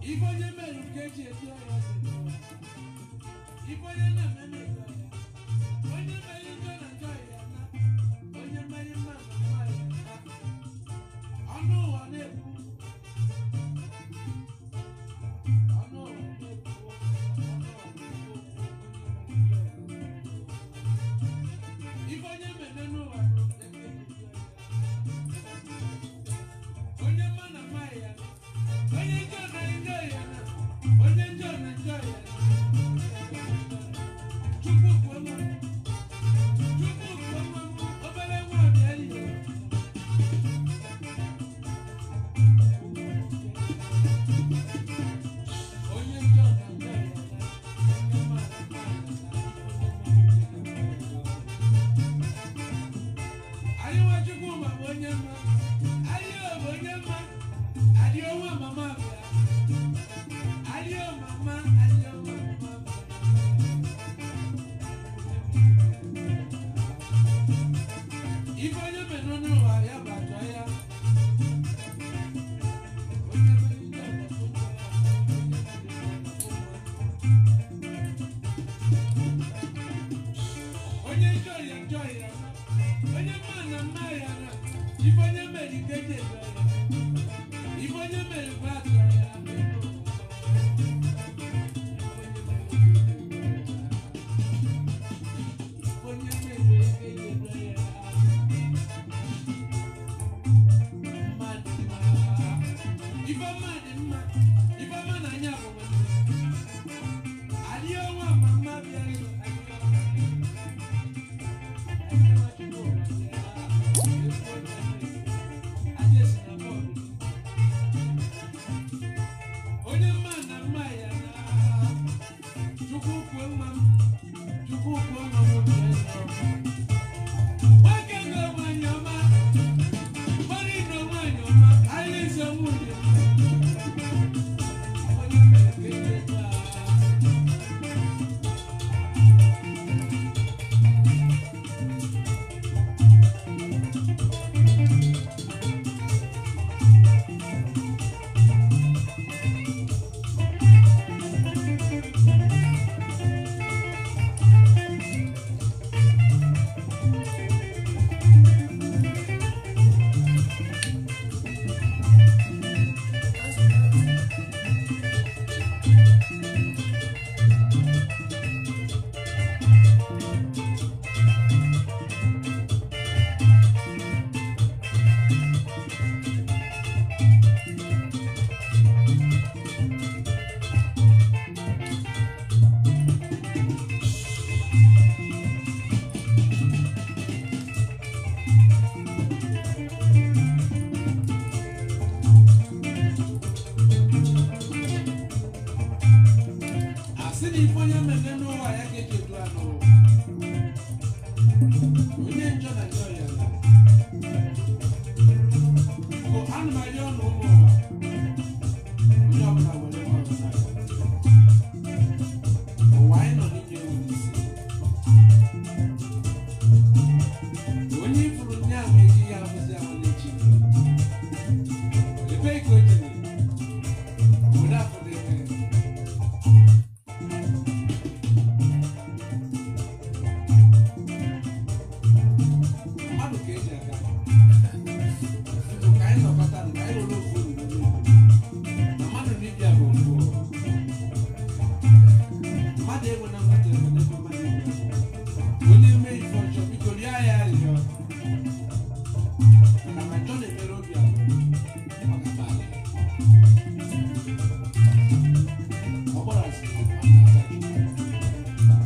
Ife onye mere nke eji etu ọya dị n'ụwa. Ife onye na-eme na-etu ọya. Onye mere njọ na njọ ya na. Onye mere mma na mma ya na. Ọnụ ụwa na-ekwu. Ọnụ ụwa na-ekwu. Ọnụ ụwa na-ekwu. Ife onye mere n'ụwa bụ nke eji etu ọya. Onye mma na mma ya na. Onye njọ na njọ ya na. Onye njọ na njọ ya na. Chukwu kwuo mma. Chukwu kwuo mma. Obere nwa bịa ihe. Onye njọ na njọ ya na. Onye mma na mma ya na. Anyị nwa Chukwu ma bụ onye mma. Anyị bụ onye mma. Adị ọnwa mama bịa. Adị ọ mama, adị ọnwa mama bịa. Ife onye mere n'ụwa ya bụ atọ ya. Onye mere njọ na-afụ njọ ya. Onye mere mma na-afụ mma. Onye njọ ya njọ ya. Onye mma na mma ya na. Ife onye mere ike ji ezo ya. Ife onye mere bụ atọ ya. Onye mere ike ji ezo ya. Mmadụ mma. Ife ọma dị mma. Ife ọma na anya bụ nwanne. Adị ọnwa ma mma bịa ịlụ. Adị ọnwa. Adị ọnwa Chukwu bịa. Efu onye mere. Adị esi na bọọlụ. Onye mma na mma ya na. Chukwu kwuo mma m. Chukwu kwuo mma m obi ya nọ. Nwoke na nwanyị ọma. Mmadụ na nwanyị ọma. Anyị nsọ nwunye m. Onye mere ka eji eto a. asị na ife onye mere n'ụwa ya ga-eji edu anụ onye njọ na njọ ya na bụ anụmanụ ọnụ ụmụ ụwa onye ọbụla nwere nwa ọzọ na ụwa anyị nọ n'ime ewu n'isi onye ifuru ndị ahụ eji ya ahụzi ahụ n'echi ebee ka o jere obodo afọ na-eme mmadụ ka eji aga Ndụ ka anyị nọkọta ka anyị were ofu olulu na mmadụ na ibia bụ mbụ mmadụ enwe na mmadụ enwe n'ebe mmadụ enwe onye mee ife ọjọọ biko rịọ ya arịrịọ na ma njọ na-emere obi ala ọ ga-aba ala ọ gbara asị ọ na-ata Chukwu.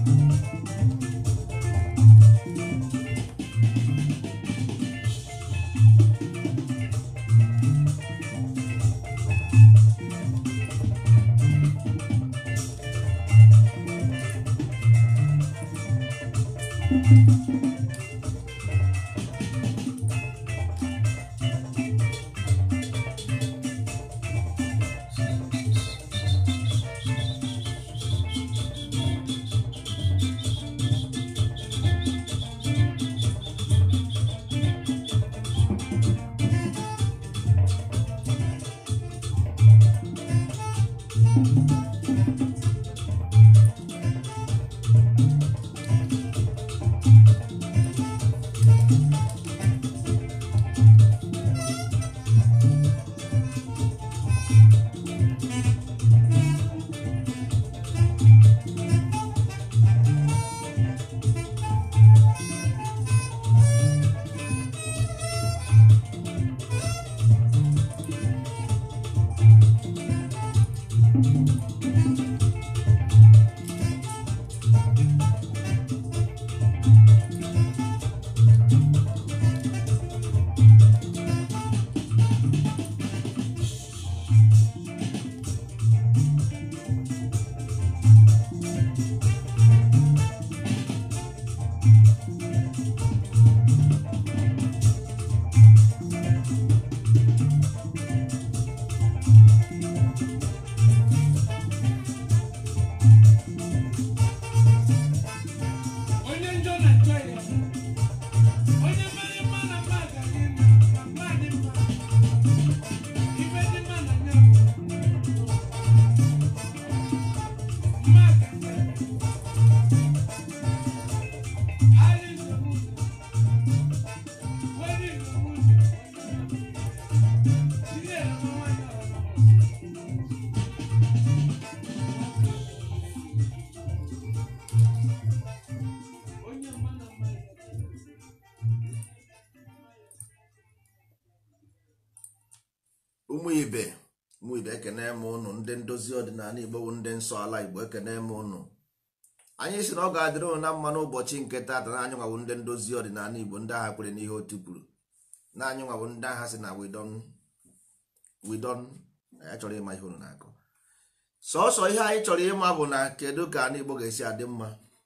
ụmụ ibe ụmụ ibe ekene m ụnụ ndị ndozi ọdịnala igbo bụ ndị nsọ ala igbo ekene m ụnụ anyị si na ọ ga-adịrị ụnụ na mma n'ụbọchị nke taata na anyị nwawo ndị ndozi ọdịnala igbo ndị agha kwere n'ihe otu kwuru na anyị nwawo ndị agha si na widon widon anyị chọrọ ịma ihe ụnụ na-akọ sọsọ ihe anyị chọrọ ịma bụ na kedu ka anyị igbo ga-esi adị mma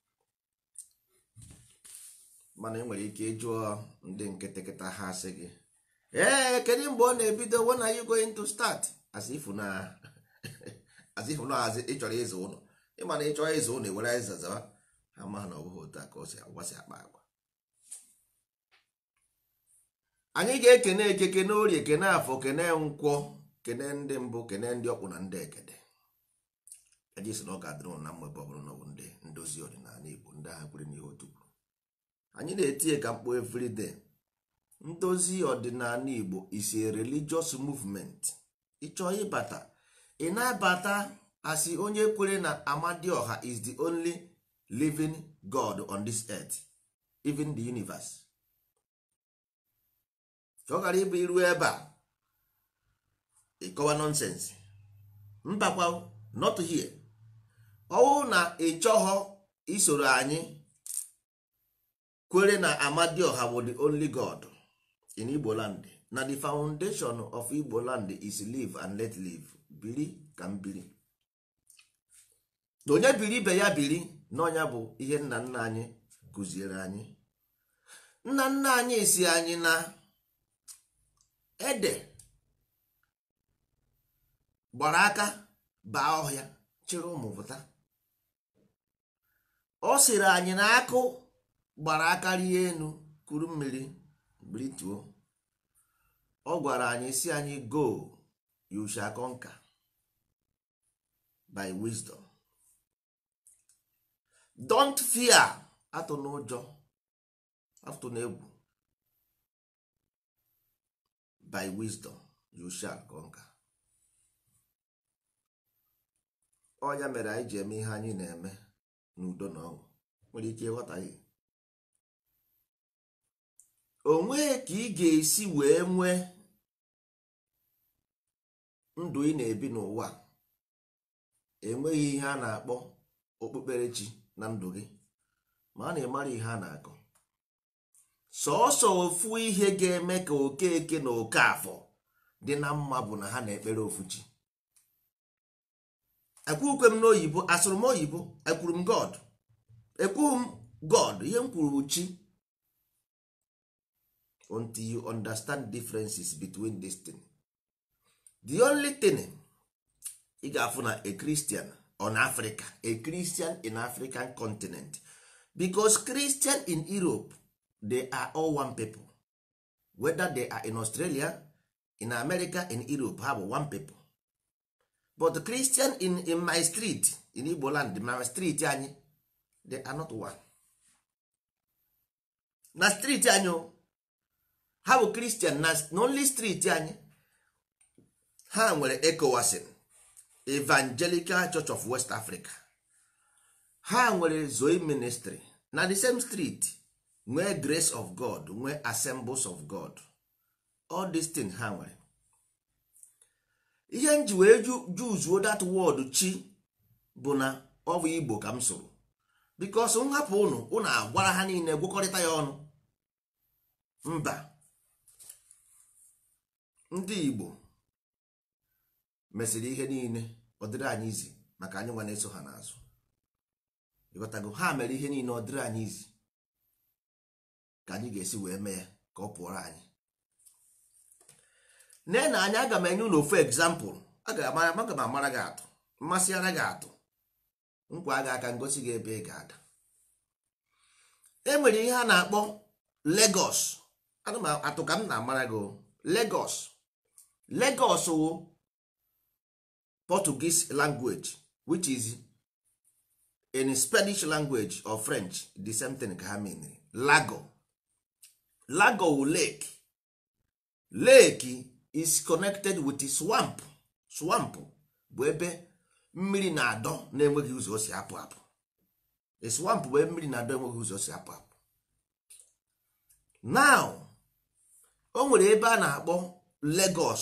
mana ị nwere ike ịjụọ ndị nkịtịkịta ha sị gị ee kedu mgbe ọ na-ebido when are you going to start as if na as if na azị ịchọrọ ịzụ ụlọ ịma na ịchọrọ ịzụ ụlọ ewere ịza zawa ha ma na ọ bụghị otu a ka ọ si agwasị akpa agwa anyị ga-ekene eke kene orie kene afọ kene nkwọ kene ndị mbụ kene ndị ọkpụ na ndị ekede eji si na ọ ga-adịrị ụnụ na mmebe ọ bụrụ na ọ bụ ndị ndozi ọdịnala igbo ndị agha kwere n'ihe otu kwuru anyị na-etinye ka mkpu everyday ndozi ọdịnala igbo is a religious movement ịchọọ ịbata ị na-abata asị onye kwere na amadioha is the only living god on this earth even the universe ka ọ ghara ịbụ iru ebe a ịkọwa nonsense mbakwa not here ọwụ na ị chọghọ isoro anyị kwere na amadioha bụ the only god in igbo land na the foundation of igbo land is live and let live biri ka m biri na onye biri ibe ya biri n'ọnya bụ ihe nna nna anyị kụziere anyị nna nna anyị si anyị na ede gbara aka baa ọhịa chịrị ụmụ pụta ọ sịrị anyị na akụ gbara aka rie enu kuru mmiri brituo ọ gwara anyị si anyị go you shall conquer by wisdom don't fear atụ n'ụjọ atụ n'egwu by wisdom you shall conquer ọnya mere anyị ji eme ihe anyị na-eme n'udo na ọṅụ nwere ike ịghọtaghị onweghị ka ị ga-esi wee nwee ndụ ị na-ebi n'ụwa enweghị ihe a na-akpọ okpukperechi na ndụ gị ma a na-emara ihe a na-akọ sọọsọ ofu ihe ga-eme ka okeke na oke afọ dị na mma bụ na ha na-ekpere ofu chi ekwukwe m n'oyibo asụrụ m oyibo ekwuru m god ekwughị m god ihe m kwuru bụ chi until you understand differences between this thing the only thing ị ga-afụ na a christian on africa a christian in african continent because christian in europe they are all one people whether they are in australia in america in europe ha bụ one people but christian in, in my street in igbo land my street anyị they are not one na street anyị o, ha bụ kristian na only street anyị ha nwere ecowasin evangelical church of west africa ha nwere zoe ministry na the same street nwee grace of god nwee assemblies of god all these things ha nwere ihe nji wee juzuo that word chi bụ na ọ bụ igbo ka m sụrụ bikos m hapụ ụnụ ụnụ agwara ha niile gwekọrịta ya ọnụ mba ndị igbo mesịrị ihe niile ọ dịrị anyị izi maka anyị nwa na-eso ha n'azụ ịghọtago ha mere ihe niile ọ dịrị anyị izi ka anyị ga-esi wee mee ya ka ọ pụọrọ anyị nne na anyị aga m enye ụlọ ofu egzampụl aga m amara gị atụ mmasị ara gị atụ nkwa gị aka ngosi gị ebe ị ga-ada e nwere ihe a na-akpọ Lagos ana m atụ ka m na-amara gị Lagos Lagos wụ Portuguese language which is in Spanish language or French the same thing ka ha menere Lago Lago wụ lake lake is connected with swamp swamp bụ ebe mmiri na-adọ na-enweghị ụzọ o si apụ apụ a swamp bụ ebe mmiri na-adọ enweghị ụzọ o si apụ apụ now o nwere ebe a na-akpọ Lagos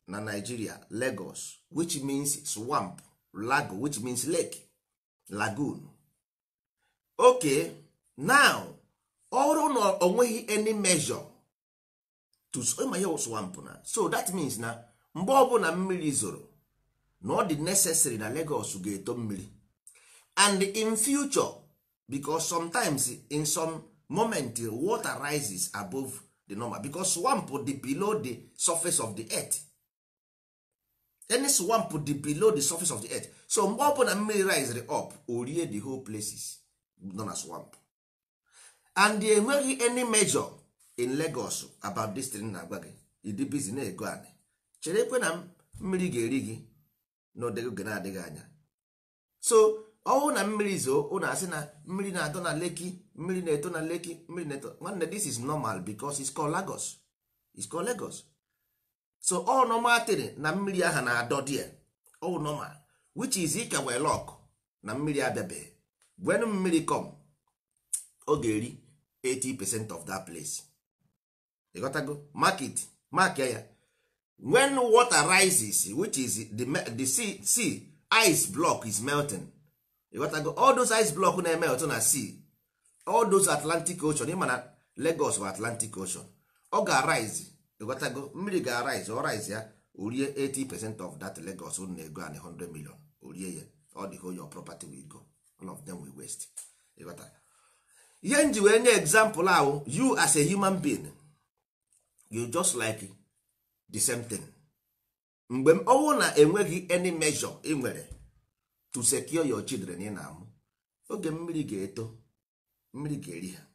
na nigeria lagos which means swamp lago which means lake lagoon okay now ọrụ na onweghị any measure to ịma ihe swamp na so that means na mgbe ọbụla mmiri zoro na ọ dị necessary na lagos ga-eto mmiri and in future because sometimes in some moment water rises above the normal because swamp dị below the surface of the earth any swamp dị below the surface of the earth so mgbe ọbụla mmiri risere up o rie the whole places nọ na swamp and enweghị any measure in lagos about this thing na-agwa gị ịdị bizi na-ego anị chere ekwe na mmiri ga-eri gị n'oge na-adịghị anya so ọnwụ na mmiri zoo ụnụ asị na mmiri na-atọ na leki mmiri na-eto na leki mmiri na-eto nwanne this is normal because it's called Lagos it's called Lagos so ọ normal thing na mmiri aha na-adọ die ọ normal which is ika wee lock na mmiri abịabeghị when mmiri come ọ ga-eri 80 percent of that place ịghọtago market mark ya when water rises which is the, the sea, sea ice block is melting ịghọtago all those ice block na-eme otu na sea all those atlantic ocean ịma na lagos bụ atlantic ocean ọ ga-arise ịghọtago mmiri ga-arise ọ rise ya orie 80 percent of that lagos unu na-ego an 100 million orie ya all the whole your property will go all of them will waste ịghọta ihe nji wee nye example ahụ you as a human being you just like the same thing mgbe ọnwụ na enweghị any measure ị nwere to secure your children ị na-amụ oge mmiri ga-eto mmiri ga-eri ha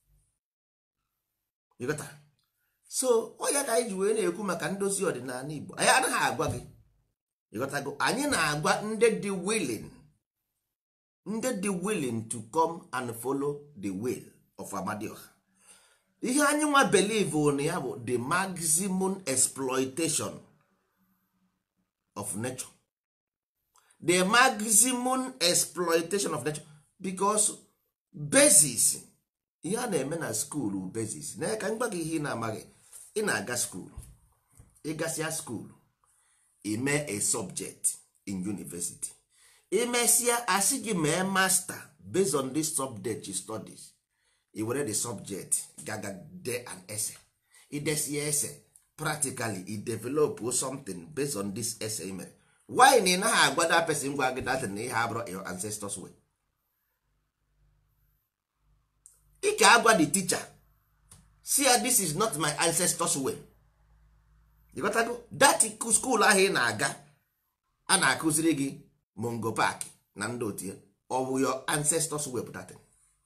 ịghọta so onye ka anyị ji wee na-ekwu maka ndozi ọdịnala Igbo anyị anaghị agwa gị ịghọtago anyị na-agwa ndị dị willing ndị dị willing to come and follow the will of Amadioha ihe anyị nwa believe na ya bụ the maximum exploitation of nature the maximum exploitation of nature because basis ihe a na-eme na skuulu basis na ka mgba gị ihe ị na-amaghị ị na-aga skuulu ịgasịa skuulu ime a subject in university imesịa asị gị mee master based on this subject studies i were the subject gaga de an essay idesie essay practically i develop something based on this essay mere why na ị naghị agwa that person gwa gị datin na ihe abụrụ your ancestors way ị ka agwa the teacher see ya this is not my ancestors way ịghọtago that school ahụ ị na-aga a na-akụziri gị mongo park na ndị otie ọ bụ your ancestors way pụtatin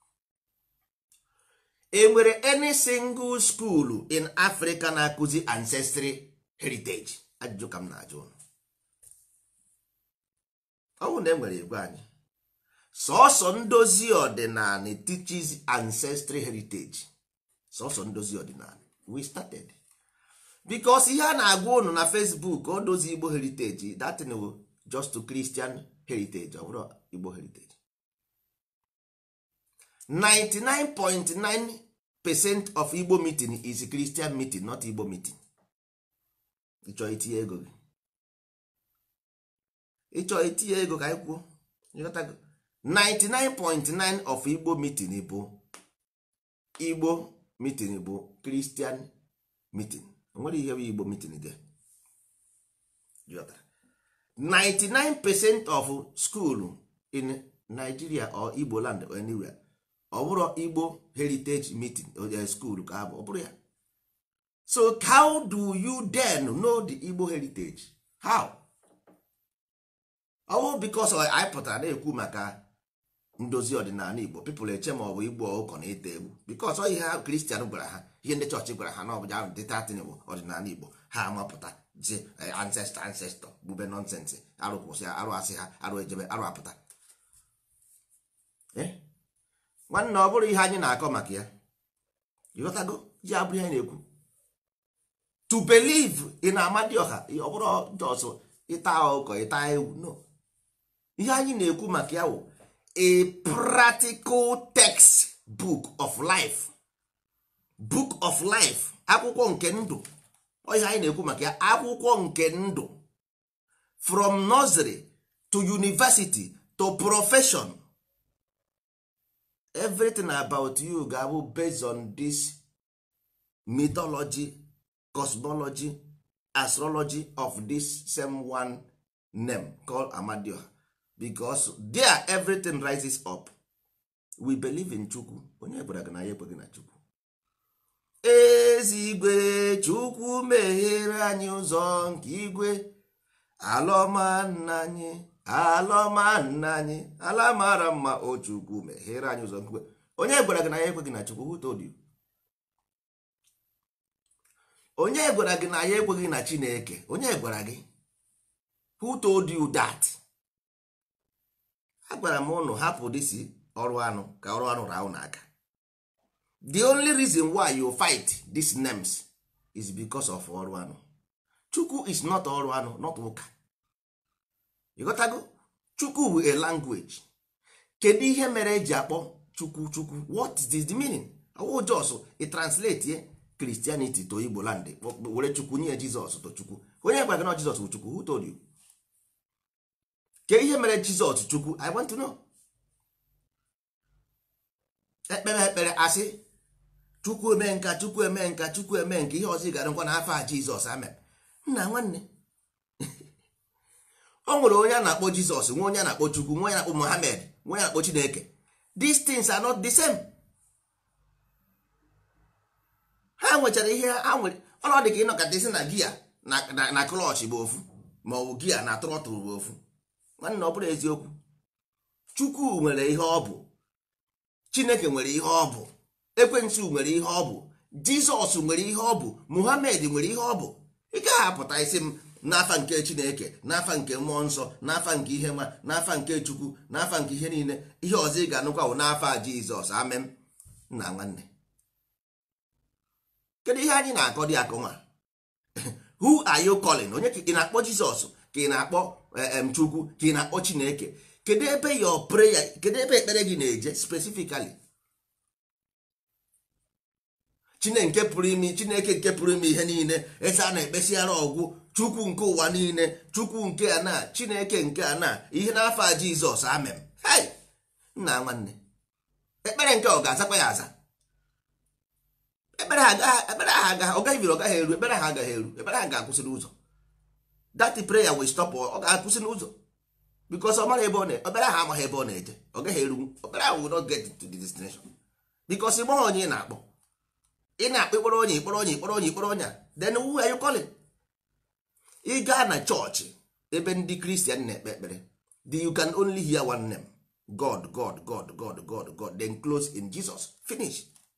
enwere any single school in africa na-akụzi ancestry heritage ajụjụ ka m na-ajụ ụnụ ọ bụ na enwere igwe anyị sọsọ ndozi ọdịnala teaches ancestry heritage sọsọ ndozi ọdịnala we started because ihe a na-agwa ụnụ na facebook o dozi igbo heritage datin wo just to christian heritage ọ bụrụ igbo heritage 99.9 percent of igbo meeting is christian meeting not igbo meeting ịchọ itinye ego gị ịchọ itinye ego ka anyị kwuo 99.9 of igbo meeting bụ igbo meeting bụ christian meeting nwere ihe bụ igbo meeting dị 99 percent of school in nigeria or igbo land or anywhere ọ bụrụ igbo heritage meeting or school ka abụ ọ bụrụ ya so how do you then know the igbo heritage how ọ bụ because anyị pụtara na-ekwu maka ndozi ọdịnala igbo people eche ma ọ bụ igbo ụkọ na ete egwu because ọ ihe ha kristian gwara ha ihe ndị chọọchị gwara ha na ọbụja dịtatin bụ ọdịnala igbo ha amapụta ji ancestor ancestor bube nonsensị arụ kwụsị arụ asị ha arụ ejebe arụ apụta nwanne ọ bụrụ ihe anyị na-akọ maka ya ịghọtago ji abụrụ ihe na-ekwu to believe in amadioha ọ bụrụ jọsụ ịta ụkọ ịta ewu no ihe anyị na-ekwu maka ya wụ a practical text book of life book of life akwụkwọ nke ndụ ihe anyị na-ekwu maka ya akwụkwọ nke ndụ from nursery to university to profession everything about you ga-abụ based on this mythology cosmology astrology of this same one name called amadioha because there everything rises up we believe in chukwu onye gwara gị na ya ekweghị na chukwu ezigwe chukwu meghere anyị ụzọ nke igwe alọma nna anyị alọma nna anyị ala mara mma o chukwu meghere anyị ụzọ nke igwe onye gwara gị na ya ekweghị na chukwu who told you? onye gwara gị na ya ekweghị na chineke onye gwara gị who told you that agwara m ụnụ hapụ disi ọrụ anụ ka ọrụ anụ raa ụnụ aka the only reason why you fight these names is because of ọrụ anụ chukwu is not ọrụ anụ not ụka ịghọtago chukwu bụ a language kedu ihe mere eji akpọ chukwu chukwu what is the meaning ọwụ jos i translate ye christianity to igbo land were chukwu nye jizọs to chukwu onye gwara gị na jizọs bụ chukwu who told you ke ihe mere jizọs chukwu i want to know ekpere ekpere asị chukwu eme nka chukwu eme nka chukwu eme nka ihe ọzọ ị gara nkwa n'afọ a jizọs amen nna nwanne o nwere onye a na-akpọ jizọs nwe onye a na-akpọ chukwu nwe onye na-akpọ mohammed nwe onye na-akpọ chineke these things are not the same ha nwechara ihe ha nwere ọnọdụ ka ịnọkọta isi na gia na- na na klọch bụ ofu ma ọ bụ gia na trọtụl bụ ofu nwanne ọ bụrụ eziokwu chukwu nwere ihe ọ bụ chineke nwere ihe ọ bụ ekwensu nwere ihe ọ bụ jizọs nwere ihe ọ bụ muhammed nwere ihe ọ bụ ị gaghị apụta isi m n'afa nke chineke n'afa nke mmụọ nsọ n'afa nke ihe nwa n'afa nke chukwu n'afa nke ihe niile ihe ọzọ ị ga-anụkwa bụ n'afa a jizọs amen nna nwanne kedu ihe anyị na-akọ dị akọ nwa who are you calling onye ka ị na-akpọ jizọs ka ị na-akpọ eh, em, chukwu ka ị na-akpọ chineke kedu ebe your prayer kedu ebe ekpere gị na-eje specifically chineke nke pụrụ ime chineke nke pụrụ ime ihe niile ese a na-ekpesiara ọgwụ chukwu nke ụwa niile chukwu nke a na chineke nke a na ihe n'afọ a jizọs amem hei nna nwanne ekpere nke ọ ga-azakwa ya aza ekpere ha agaghị- ekpere ha agaghị ọ gaghị biri ọ gaghị eru ekpere ha agaghị eru ekpere ha ga-akwụsị n'ụzọ that prayer will stop ọ ga-akwụsị n'ụzọ because ọ mara ebe ọ na ekpere ha amaghị ebe ọ na-eje ọ gaghị eru ekpere ha will not get to the destination because ị maghị onye ị na-akpọ ị na-akpọ ịkpọrọ onye ịkpọrọ onye ịkpọrọ onye ịkpọrọ onye a then who are you calling ị gaa na chọọchị ebe ndị kristian na-ekpe ekpere the you can only hear one name god god god god god god then close in jesus finish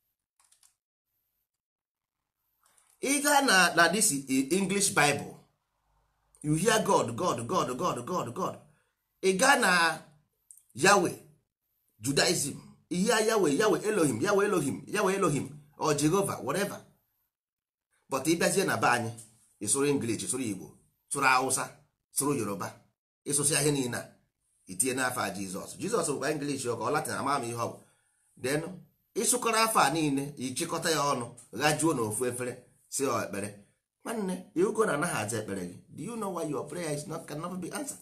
ị gaa na na this english bible you hear god god god god god god ị gaa na yahweh judaism you hear yahweh yahweh elohim yahweh elohim yahweh elohim or jehova whatever but ị bịazie na be anyị ịsụrụ english sụrụ igbo sụrụ hausa sụrụ yoruba ịsụsịa ihe niile a itinye n'afọ a jizọs jizọs bụkwa english ọ ka ọ latin ama m ihe ọ bụ then ịsụkọrọ afọ a niile ịchịkọta ya ọnụ ghajuo n'ofu efere si ọ ekpere nwanne iugo na anaghị aza ekpere gị do you know why your prayer is not can never be answered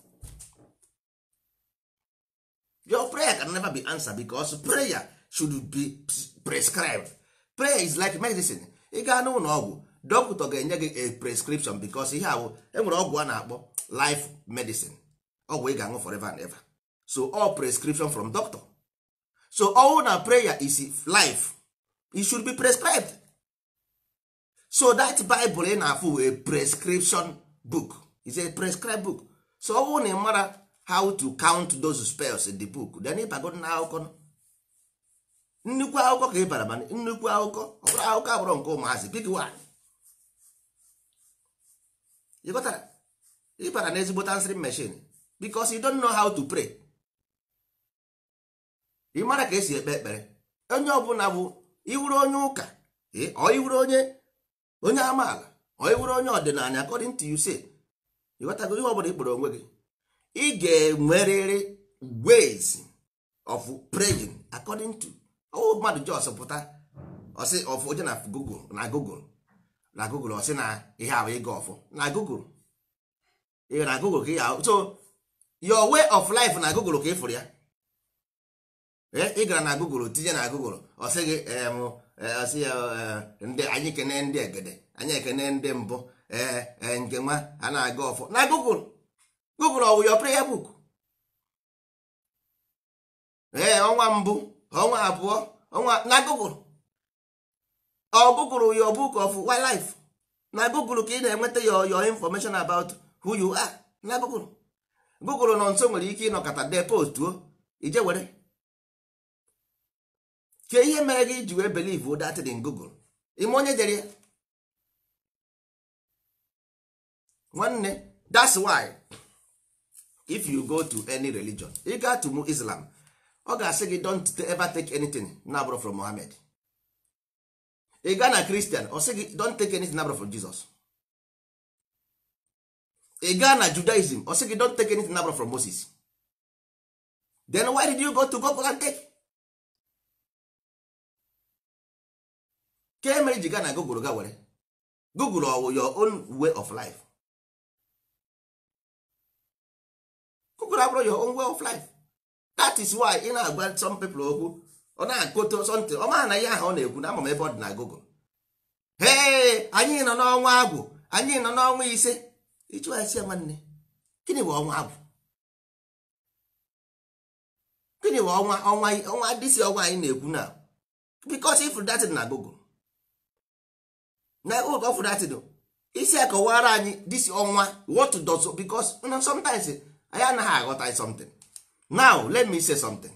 your prayer can never be answered because prayer should be prescribed prayer is like medicine ị gaa n'ụlọ ọgwụ dọkịta ga-enye gị a prescription because ihe ahụ enwere ọgwụ a na-akpọ life medicine ọgwụ ị ga-aṅụ forever and ever so all prescription from doctor so all na prayer is life it should be prescribed so that bible ị na-afụ a prescription book is a prescribed book so ọ bụrụ na ị mara how to count those spells in the book then ịbago na akụkọ nnukwu akụkọ ka ị bara mana nnukwu akụkọ ọ bụrụ akụkọ abụrụ nke ụmụazị big one you got that? ịbara na ezigbo answering machine because you don't know how to pray ị mara ka esi ekpe ekpere onye ọbụla bụ iwuru onye ụka eh, ọ iwuru onye onye amaala ọ iwuru onye ọdịnala according to you say ịghọtago ihe ọbụla ikpere onwe gị ị ga-enwerịrị ways of praying according to ọwụ mmadụ jos pụta ọsị of onye na google na google na google ọ sị na ihe a bụ ịga ọfụ na google ị na google ka ị ahụ so your way of life na google ka ị fụrụ ya Ee, ị gara na google tinye na google ọ sị gị em, eh, ọ sị ya eh, ndị anyị kene ndị egede anyị ekene ndị mbụ ee ee, nke nwa a na-aga ọfụ na google google ọ wụ your prayer book ee ọnwa mbụ ọnwa abụọ ọnwa na google ọ google your book of wildlife na google ka ị na-enweta your, your information about who you are na google google nọ nso nwere ike ịnọkọta dee postuo ije were ke ihe mere gị ji wee believe that in google ime onye dere ya nwanne that's why if you go to any religion ị gaa to mu islam ọ ga-asị gị don't ever take anything nabro from mohammed ị gaa na christian ọ sị gị don't take anything nabro from jesus ị gaa na judaism ọ sị gị don't take anything nabro from moses then why did you go to google and take ka emere ji gaa na google ga were google ọ your own way of life google abụrụ your own way of life that is why ị na-agwa some people okwu ọ na-akụto something ọ maha na ihe ahụ ọ na-ekwu na ama m ebe ọ dị na google hey anyị nọ n'ọnwa agwụ anyị nọ n'ọnwa ise ịchụ esi ya nwanne gịnị bụ ọnwa agwụ gịnị bụ ọnwa ọnwa ọnwa dịsi ọnwa anyị na-ekwu na because if that na google na oge of that do isi akọwara anyị dịsi ọnwa what does because you know, sometimes anyị anaghị aghọta something now let me say something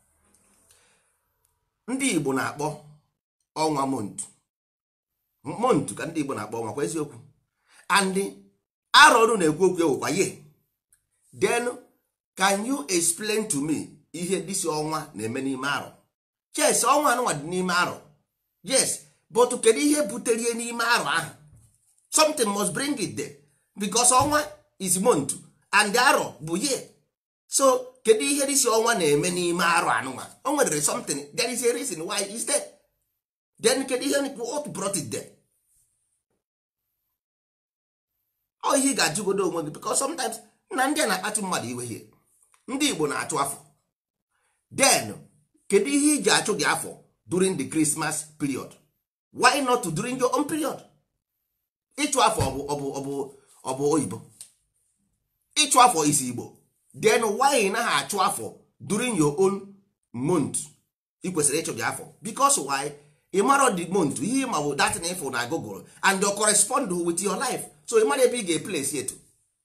ndị igbo na-akpọ ọnwa montu montu ka ndị igbo na-akpọ ọnwa kwa eziokwu and arọ ọrụ na-ekwu okwu ewekwa ye then can you explain to me ihe dịsi ọnwa na-eme n'ime arọ yes ọnwa anụnwa dị n'ime arọ yes but kedu ihe butere ihe n'ime arọ ahụ something must bring it there because ọnwa is month and arọ bụ ye so kedu ihe dịsi ọnwa na-eme n'ime arọ anụnwa o nwere something there is a reason why is there then kedu ihe what brought it there ọ ihe ị ga-ajụgodo onwe gị because sometimes na ndị a na-akpatụ mmadụ iwe ihe ndị Igbo na-achụ afọ then kedu ihe iji achụ gị afọ during the Christmas period why not during your own period ịchụ afọ ọ bụ ọ bụ ọ bụ ọ bụ oyibo ịchụ afọ isi Igbo then why ị naghị achụ afọ during your own month ị kwesịrị ịchụ gị afọ because why ị mara the month ihe ma bụ datin ịfụ na Google and your correspond with your life so ị mara ebe ị ga-eplesi etu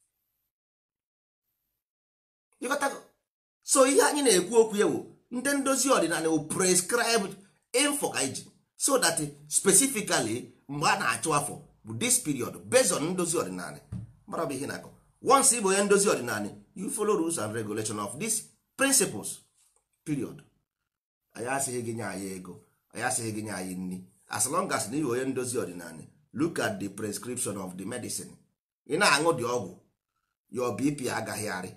ịghọtago so ihe anyị na-ekwu okwu ewu ndị ndozi ọdịnala wụ prescribed info ka iji so that specifically mgbe a na-achụ afọ bụ this period based on ndozi ọdịnala mara bụ ihe na-akọ once ị bụ onye ndozi ọdịnala you follow rules and regulation of these principles period anyị asịghị gị nye anyị ego anyị asịghị gị nye anyị nri as long as na ị bụ onye ndozi ọdịnala look at the prescription of the medicine ị na-aṅụ dị ọgwụ your bp agaghị arị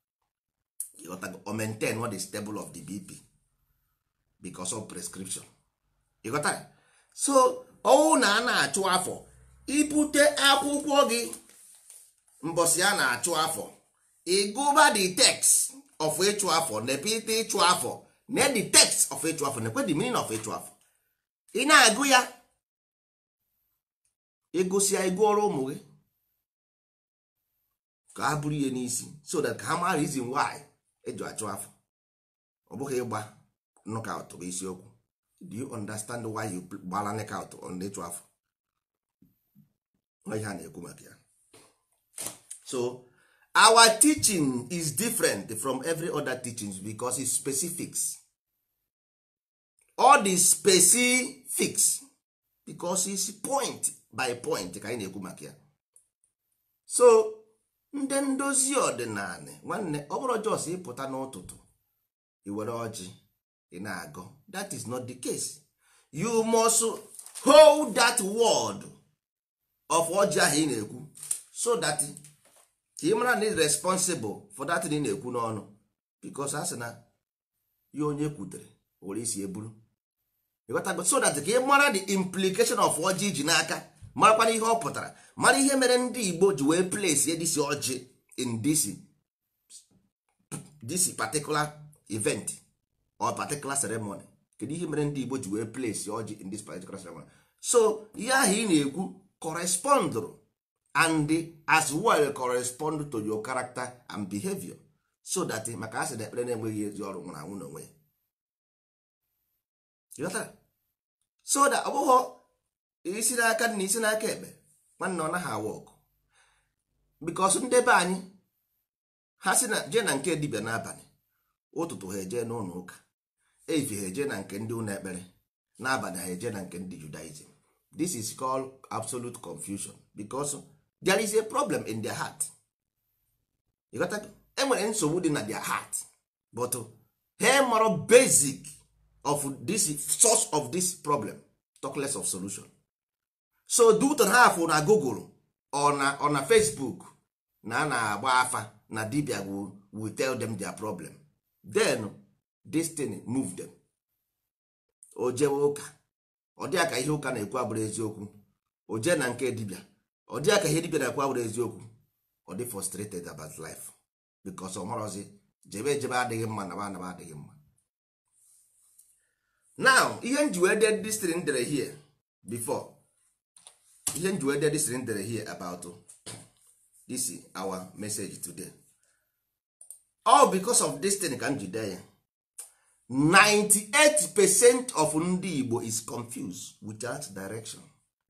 o maintain what is stable of the bp because of prescription ịghọtara so ọwụ na a na-achụ afọ ibute akwụkwọ gị mbọsị a na-achụ afọ ịgụba the text of ịchụ afọ nepite ịchụ afọ na the text of ịchụ afọ nekwe the meaning of ịchụ afọ ị na-agụ ya ịgụsịa ịgụọrọ ụmụ gị ka ha bụrụ ihe n'isi so that ka ha mara reason why eji achụ afọ ọ bụghị ịgba knockout bụ isiokwu do you understand why you gbara knockout on ịchụ afọ ihe a na-ekwu maka ya so our teaching is different from every other teachings because it's specifics all the specifics because it's point by point ka anyị na-ekwu maka ya so ndị ndozi ọdịnala nwanne ọ bụrụ jos ịpụta n'ụtụtụ iwere ọjị ị na-agọ that is not the case you must hold that word of ọjị ahụ ị na-ekwu so that ka ị mara na ị responsible for that ị na-ekwu n'ọnụ because a sị na ya onye kwutere were isi eburu ịghọtago so that ka ị mara the implication of ọjị iji n'aka marakwana ihe ọ pụtara mara ihe mere ndị igbo ji wee place disi ọjị in this this particular event or particular ceremony kedu ihe mere ndị igbo ji wee place ọjị in this particular ceremony so ihe ahụ ị na-ekwu correspond and as well correspond to your character and behavior so that maka asị na ekpere na-enweghị ezi ọrụ nwụrụ anwụ n'onwe ya Ịghọtara? so that ọ bụghị isi n'aka na isi n'aka ekpe nwanne ọ naghị awa ọkụ bikos ndị be anyị ha si na jee na nke dibịa n'abalị ụtụtụ ha eje n'ụlọ ụka efi ha eje na nke ndị ụlọ ekpere n'abalị ha eje na nke ndị judaism this is called absolute confusion because there is a problem in their heart You got that? enwere nsogbu dị na their heart but ha mara basic of this source of this problem talk less of solution so duton ha afụ na google or na, or na facebook na a na-agba afa na dibia will, will tell them their problem then this thing move them o jewe ụka ọ dịa ka ihe ụka na-ekwu abụrụ eziokwu o jee na nke dibia ọ dịa ka ihe dibia na-ekwu abụrụ eziokwu ọ dị frustrated about life because ọ marọzi jebe ejebe adịghị mma naba anaba adịghị mma now ihe nji wee dee this thing dere here before ihe nji wee dee this thing dere here about this is our message today all because of this thing ka m ji dee ya 98 percent of ndị Igbo is confused without direction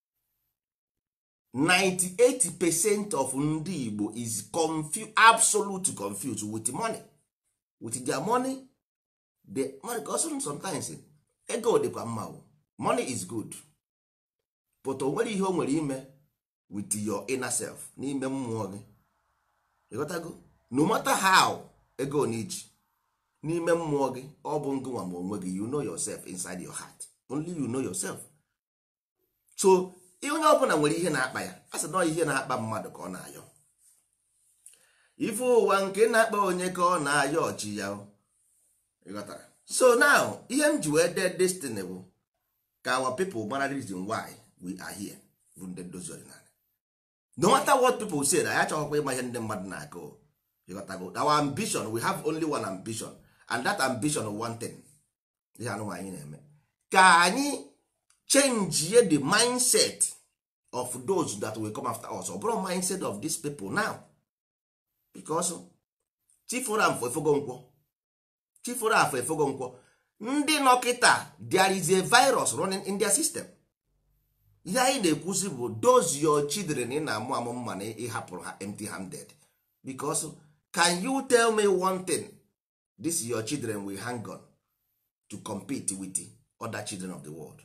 98 percent of ndị Igbo is confused absolute confused with money with their money the money because sometimes ego dịkwa mma o. money is good but o nwere ihe o nwere ime with your inner self n'ime mmụọ gị ịghọtago no matter how ego na iji n'ime mmụọ gị ọ bụ ngụnwa ma onwe gị you know yourself inside your heart only you know yourself so onye ọbụla nwere ihe na-akpa ya a sị na ihe na-akpa mmadụ ka ọ na-ayọ ife ụwa nke na-akpa onye ka ọ na-ayọ ọchị ya o. ịghọtara so now ihe m ji wee dee destiny bụ ka our people mara reason why we are here bụ ndị ndozi ọdịnala no matter what people say na ya chọghịkwa ịma ihe ndị mmadụ na-akụ ịghọtago our ambition we have only one ambition and that ambition is one thing ihe anụnwa anyị na-eme ka anyị change the mindset of those that will come after us ọ bụrụ mindset of these people now because chifụrụ afọ efogo nkwọ chifụrụ afọ efogo nkwọ ndị nọkịta there is a virus running in their system ihe anyị na-ekwuzi bụ those your children ị na-amụ amụ mma na ịhapụrụ ha empty handed because can you tell me one thing this your children will hang on to compete with the other children of the world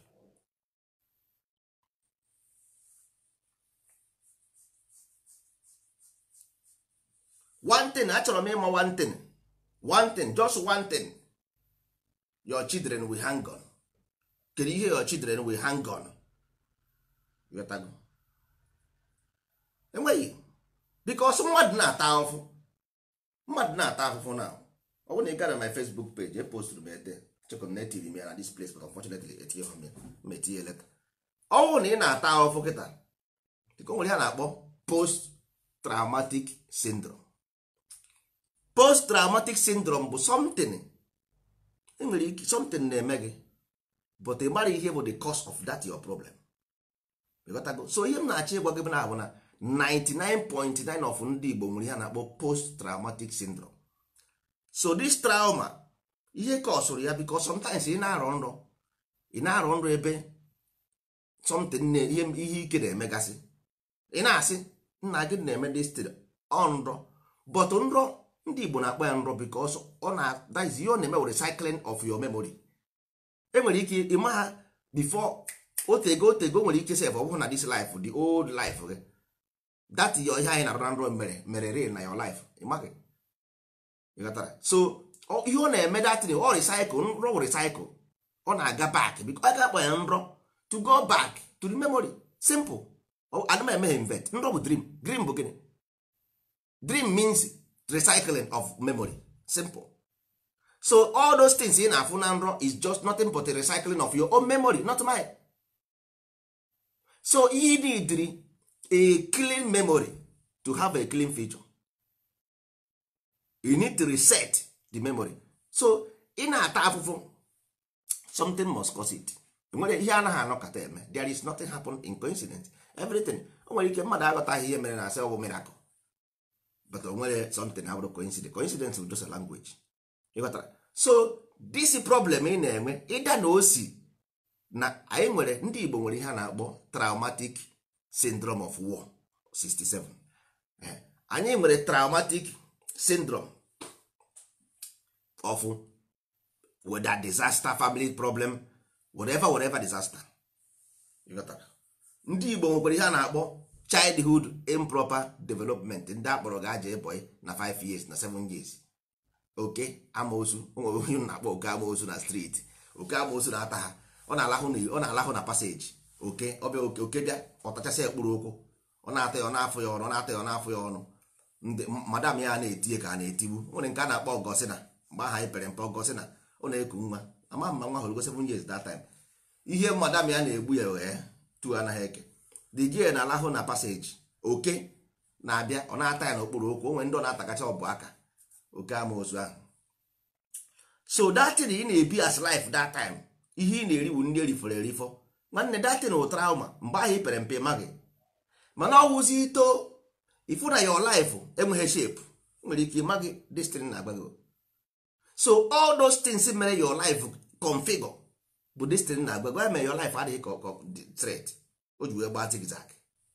one thing achọrọ m ịma one thing one thing just one thing your children will hang on kedu ihe your children will hang on Ịghọtago? enweghị because mmadụ na-ata ahụhụ mmadụ na-ata ahụhụ na ọ bụrụ na ị gara my facebook page e posturu m ete chekwa na etiri m ya na this place but unfortunately etinye ha m ya ma etinye leta ọ bụrụ na ị na-ata ahụhụ kịta dịka o nwere ihe a na-akpọ post traumatic syndrome post traumatic syndrome bụ something enwere ike something na-eme gị but ị mara ihe bụ the cause of that your problem ịghọtago so ihe m na-achọ ịgwa gị bụ na abụ na 99.9 of ndị Igbo nwere ihe a na-akpọ post traumatic syndrome so this trauma ihe ka ọ sụrụ ya because sometimes ị na-arọ nrọ ị na-arọ nrọ ebe something na ihe ihe ike na-emegasị ị na-asị nna gị na-eme destin ọ nrọ but nrọ ndị Igbo na-akpọ ya nrọ because ọ na that is ihe ọ na-eme recycling of your memory enwere ike ịma ha before otego otego nwere ike sef ọ bụrụ na this life the old life gị that your ihe anyị na-arụ na nrọ mere mere real na your life ịmaghị ịghọtara so ihe ọ na-eme datin ọ recycle nrọ wụ recycle ọ na-aga back because ọ ga-akpọ ya nrọ to go back to the memory simple ana m emeghe invent nrọ bụ dream dream bụ gịnị dream means recycling of memory simple so all those things ị na-afụ na nrọ is just nothing but a recycling of your own memory not mine so you need a clean memory to have a clean future you need to reset the memory so ị na-ata afụfụ something must cause it nwere ihe anaghị anọkọta eme there is nothing happen in coincidence everything o nwere ike mmadụ aghọtaghị ihe mere na asị ọ bụ miracle but o nwere something abụrụ coincidence coincidence bụ just a language ịghọtara so this problem ị na-enwe ịda na osi na anyị nwere ndị Igbo nwere ihe a na-akpọ traumatic syndrome of war 67 Eh, anyị nwere traumatic syndrome of whether disaster family problem whatever whatever disaster ịghọtara ndị Igbo nwekwara ihe a na-akpọ childhood improper development ndị akpọrọ ga-aja ịbọị na 5 years na 7 years oke amoosu o nwere onye na-akpọ oke amoosu na streeti oke amoosu na-ata ha ọ na-alahụ na ọ na-alahụ na paseji oke ọbịa oke oke bịa ọ tachasị ekpuru ụkwụ ọ na-ata ya ọ na-afụ ya ọnụ ọ na-ata ya ọ na-afụ ya ọnụ ndị madam ya na-etinye ka a na-etigbu nwere nke a na-akpọ ọgọsịna mgbe aha anyị pere mpe ọgọsịna ọ na-eku nwa ama mma nwa hụrụ go 7 years that time ihe madam ya na-egbu ya wee tu anaghị eke the girl na-alahụ na paseji oke na-abịa ọ na-ata ya n'okpuru ụkwụ o nwere ndị ọ na-atakacha ọbụ aka oke amoosu ahụ so datin ị na-ebi as life that time ihe ị na-eri bụ ndị erifọrọ erifọ nwanne datin wụ trauma mgbe ahụ ị pere mpe maghị mana ọ wụzi ito ifu na your life enweghị shape nwere ike ịmaghị destin na agbago so all those things mere your life configure bụ destin na agbago ya mere your life adịghị ka ka threat o ji wee gbaa zigzag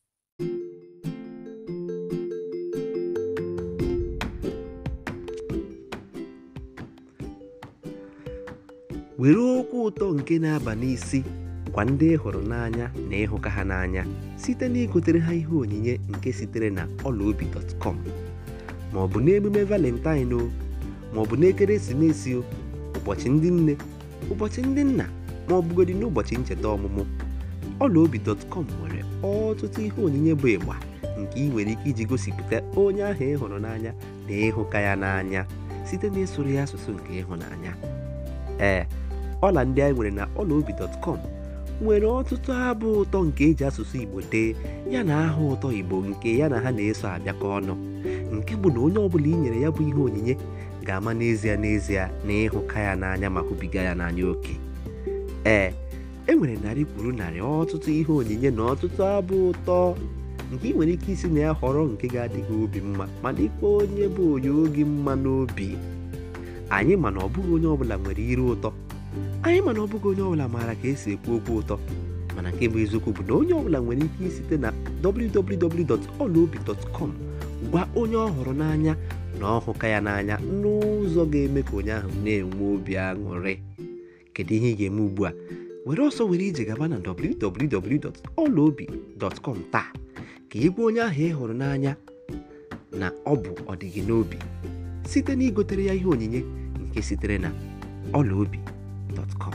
were okwu ụtọ nke na-aba n'isi gwa ndị ị hụrụ n'anya na ịhụka ha n'anya site na igotere ha ihe onyinye nke sitere na ọlaobi.com ma ọ bụ n'emume valentine o ma ọ bụ n'ekeresimesi o ụbọchị ndị nne ụbọchị ndị nna ma ọ bụgodị n'ụbọchị ncheta ọmụmụ ọlaobi.com nwere ọtụtụ ihe onyinye bụ ịgba nke ị nwere ike iji gosipụta onye ahụ ị hụrụ n'anya na ịhụka ya n'anya site na ịsụrụ ya asụsụ nke ịhụnanya ee ọla ndị anyị nwere na ọlaobi.com nwere ọtụtụ abụ ụtọ nke eji asụsụ igbo dee ya na aha ụtọ igbo nke ya na ha na-eso abịakọ ọnụ nke bụ na onye ọbụla i nyere ya bụ ihe onyinye ga-ama n'ezie n'ezie na ịhụka ya n'anya ma hụbiga ya n'anya oke ee e nwere narị kwuru narị ọtụtụ ihe onyinye na ọtụtụ abụ ụtọ nke ị nwere ike isi na ya họrọ nke ga-adịghị obi mma ma dịkwa onye bụ onye oge mma n'obi anyị mana ọ bụghị onye ọbụla nwere iru ụtọ anyị mana ọ bụghị onye ọbụla maara ka esi ekwu okwu ụtọ mana nke bụ eziokwu bụ na onye ọbụla nwere ike isite na www.olaobi.com gwa onye ọ hụrụ n'anya na ọhụka ya n'anya n'ụzọ ga-eme ka onye ahụ na-enwe obi aṅụrị kedu ihe ị ga-eme ugbu a were ọsọ were ije gaba na www.olaobi.com taa ka ị gwa onye ahụ ị hụrụ n'anya na ọ bụ ọdịgị n'obi site na igotere ya ihe onyinye nke sitere na ọlaobi.com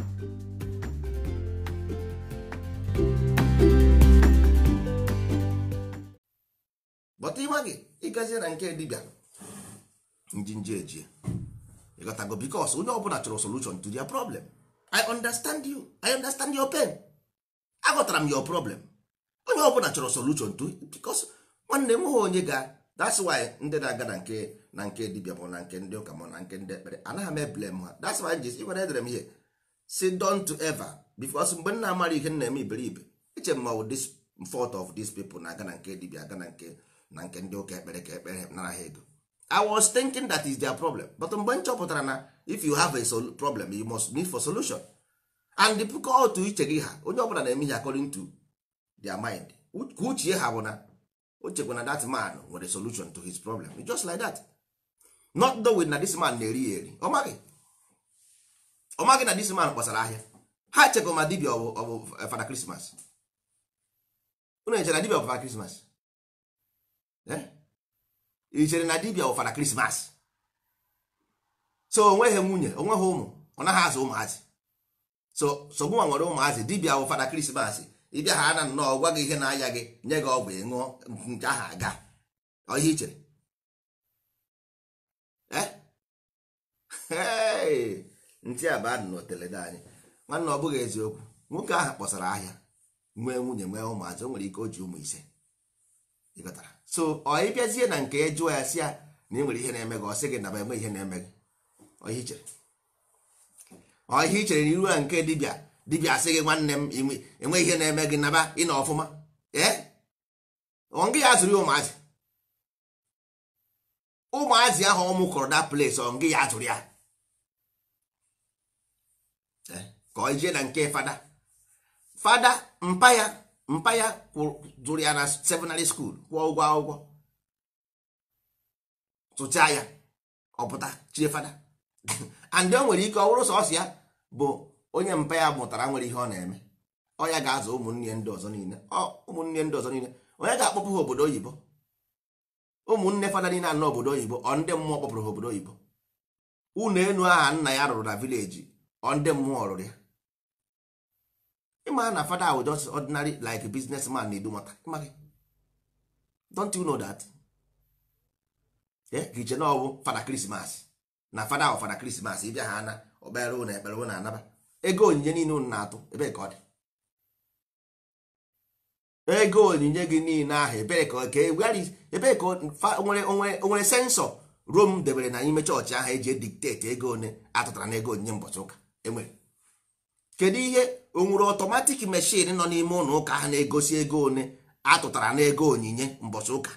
bọta ịma gị ịgazie na nke dibịa njinji ejie ịghọtago bikos onye ọbụla chọrọ solution to their problem i understand you i understand your pain aghọtara m your problem onye ọbụla chọrọ solution to it bikos nwanne m ha onye ga that's why ndị na-aga na nke na nke dibịa bụ na nke ndị ụka ma na nke ndị ekpere anaghị m eblem ha that's why jis ịgwara edere m ihe si don't ever bikos mgbe m na-amara ihe m na-eme iberibe eche m ma ọ this fault of these people na-aga na nke dibịa aga na nke na nke ndị ụka ekpere ka ekpere nara ha ego i was thinking that is their problem but mgbe m chọpụtara na if you have a sol problem you must need for solution and the otu iche gị ha onye ọbụla na-eme ihe according to their mind ka uchie ha bụ na o chekwa na that man nwere solution to his problem It's just like that not knowing na this man na-eri ya eri ọ maghị ọ maghị na this man kpọsara ahịa ha chekwa ma dibia ọ bụ ọ bụ fada krismas unu echere na dibia bụ fada krismas ị chere na dibia bụ fada krismas so onweghị nwunye onweghị ụmụ ọ naghị azụ ụmụazị so so mụnwa nwere ụmụazị dibia bụ fada krismas ịbịa ha na nnọọ gwa gị ihe na-aya gị nye gị ọgwụ ịṅụọ nke ahụ aga ọ ihe i chere ntị a bụ adị n'otelede anyị nwanne ọ bụghị eziokwu nwoke ahụ kpọsara ahịa nwee nwunye nwee ụmụazị o nwere ike o ji ụmụ ise ịghọtara so ọ ịbịazie na nke jụọ ya si ya na ị nwere ihe na-eme gị ọ sị gị naba enwe ihe na-eme gị ọ ihe i chere ọ ihe i chere na iru ya nke dibịa dibịa asị gị nwanne m inwe- enwe ihe na-eme gị naba ịnọ ọfụma ee ọ ngị ya zụrụ ya ụmụazị ụmụazị ahụ ọ mụkọrọ da place ọ ngị ya zụrụ ya Eh, ka ọ jee na nke fada fada mpa ya mpa ya kwụ- zụrụ ya na seminary school kwụọ ụgwọ akwụkwọ tụchaa ya ọpụta chie fada and o nwere ike ọ bụrụ sọsọ ya bụ onye mpa ya mụtara nwere ihe ọ na-eme ọ ya ga-azụ ụmụnne ndị ọzọ niile ọ ụmụnne ndị ọzọ niile onye ga-akpọpụ ha obodo oyibo ụmụnne fada niile anọ obodo oyibo ọ ndị mmụọ kpọpụrụ ha obodo oyibo ụlọ enu aha nna ya rụrụ na vileji ọ ndị mmụọ rụrụ ya ịma na fada ahụ just ordinary like businessman na-edu mata ịmaghị don't you know that ka iche na ọ bụ fada krismas na fada ahụ fada krismas ịbịa ha na ọkpere ụna ekpere ụna anaba ego onyinye niile unu na-atụ ebee ka ọ dị ego onyinye gị niile ahụ ebee ka ọ- ka e- where is- ebee ka o- fa- o nwere o nwere- o nwere sensọ rom debere na n'ime chọọchị ahụ eji edikteti ego one atụtara na ego onyinye mbọchị ụka enwere kedu ihe o nwere ọtọmatik meshin nọ n'ime ụlọ ụka ahụ na-egosi ego one atụtara na ego onyinye mbọchị ụka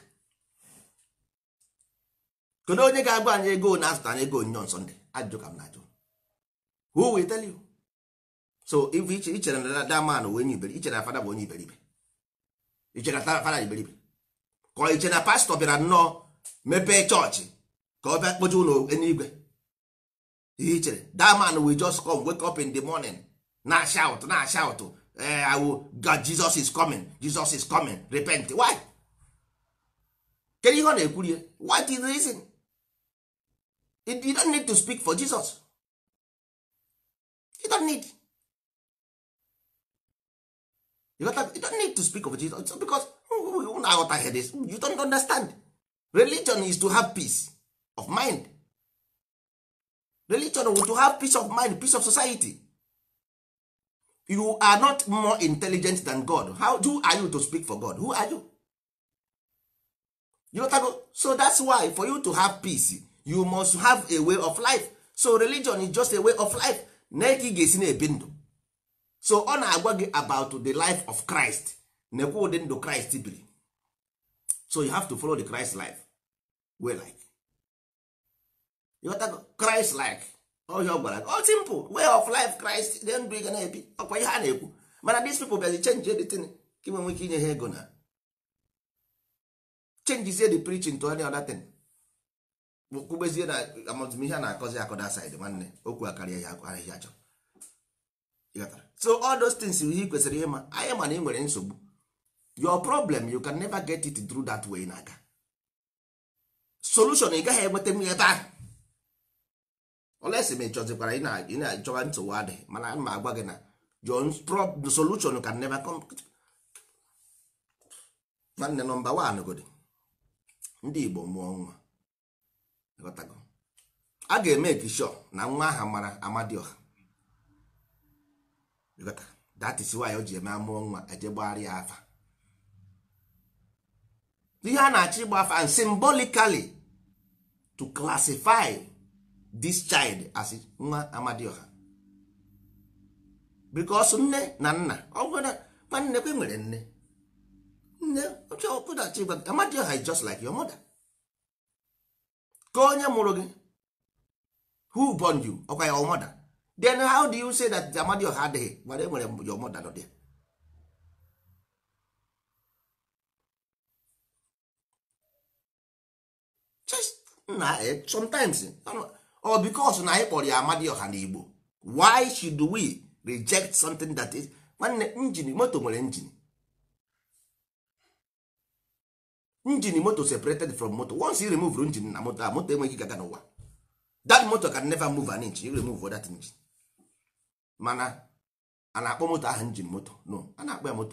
kedu onye ga-agba anyị ego one atụtara na ego onyinye on Sunday ajụjụ ka m na-ajụ who will tell you so if iche ichere na that man bụ onye iberibe ichere na fada bụ onye iberibe ichere na fada iberibe ka ọ iche na pastọ bịara nnọọ mepee chọọchị ka ọ bịa kpoje ụlọ eluigwe ihe ichere that man will just come wake up in the morning na shout na shout eh, I will, God Jesus is coming Jesus is coming repent why kedu ihe ọ na-ekwurie what is the reason you you don't need to speak for Jesus you don't need you, got you don't need to speak of Jesus It's because unu aghọtaghị this you don't understand religion is to have peace of mind religion will to have peace of mind peace of society you are not more intelligent than god how who are you to speak for god who are you you got go so that's why for you to have peace you must have a way of life so religion is just a way of life na ka ị ga-esi na-ebi ndụ so ọ na-agwa gị about the life of christ nekwa ụdị ndụ christ biri so you have to follow the christ life way like you got go christ like ọhịa ọ gwara gị ọ simple way of life christ dị ndụ ị ga na-ebi ọkwa ihe a na-ekwu mana these people bịazi change editin ka inwe nwee ike inye ha ego na changezie the preaching to any other thing kwubezie na amamihe a na-akọzi akọda side nwanne okwu akarịa ya ahịhịa achọ Ịghọtara? so all those things ihe ị kwesịrị ịma anyị ma na ị nwere nsogbu your problem you can never get it through that way na-aga solution ị gaghị enweta m ebe ahụ olesi ma ị chọzikwara ị na- ị na-achọba nsogbu adịghị mana a ma agwa gị na your pro- the solution can never come nwanne nọmba wan godi ndị igbo mụọ nwa Ịghọtago? a ga-eme sure na nwa aha mara amadioha Ịghọta? that is why o ji eme amụọ nwa eje gbagharị ya afa ihe a na-achọ ịgba afa and symbolically to classify this child as nwa amadioha because nne na nna ọ bụrụ na nwanne kwe nwere nne nne ọchọpụtachi gwa amadioha is just like your mother ka onye mụrụ gị who born you ọkwa your mother then how do you say that amadioha adịghị mara enwere your mother nọ there just na eh, sometimes or because na anyị kpọrọ ya amadioha na igbo why should we reject something that is nwanne injin moto nwere injin injin moto separated from moto once you remove injin na moto a moto enweghị gaga n'ụwa that motor can never move an inch you remove that engine mana a na-akpọ moto ahụ injin moto no a na-akpọ ya moto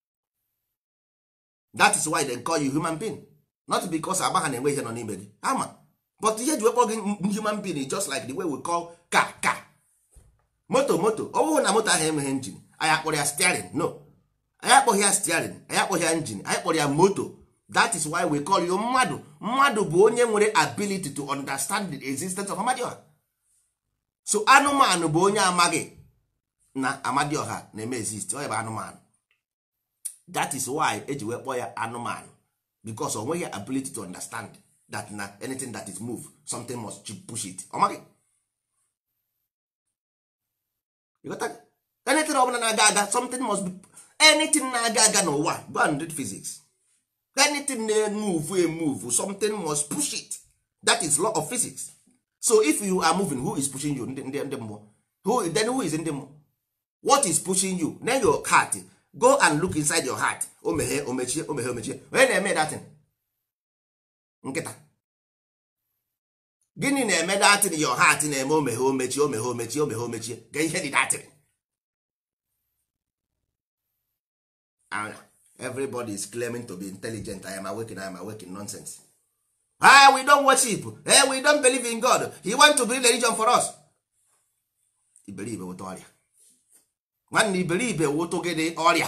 that is why they call you human being not because agba ha na-enwe ihe nọ n'ime gị ama but ihe ji wekpọ gị human being is just like the way we call car car moto moto ọ bụrụ na moto ahụ enweghị engine anyị akpọrọ ya steering no anyị akpọghị ya steering anyị akpọghị ya engine anyị kpọrọ ya moto that is why we call you mmadụ mmadụ bụ onye nwere ability to understand the existence of amadioha so anụmanụ bụ onye amaghị na amadioha na-eme exist ọ bụ anụmanụ that is why eji wee kpọọ ya anụmanụ because o nweghị ability to understand that na anything that is move something must ch- push it ọ maghị You got that? anything ọbụla na-aga aga something must be anything na-aga aga n'ụwa go and read physics anything na-emove emove something must push it that is law of physics so if you are moving who is pushing you ndị ndị ndị mmụọ who then who is ndị mmụọ what is pushing you then your heart go and look inside your heart o meghee o mechie o meghee o mechie onye na-eme datin nkịta gịnị na-eme datin your heart na-eme o meghee o mechie o meghee o mechie o meghee o mechie ga ihe dị datin And everybody is claiming to be intelligent i am awakening i am awakening nonsense ah we don't worship eh, we don't believe in god he want to build religion for us iberibe wụta ọrịa nwanne iberibe wụtụ gịnị ọrịa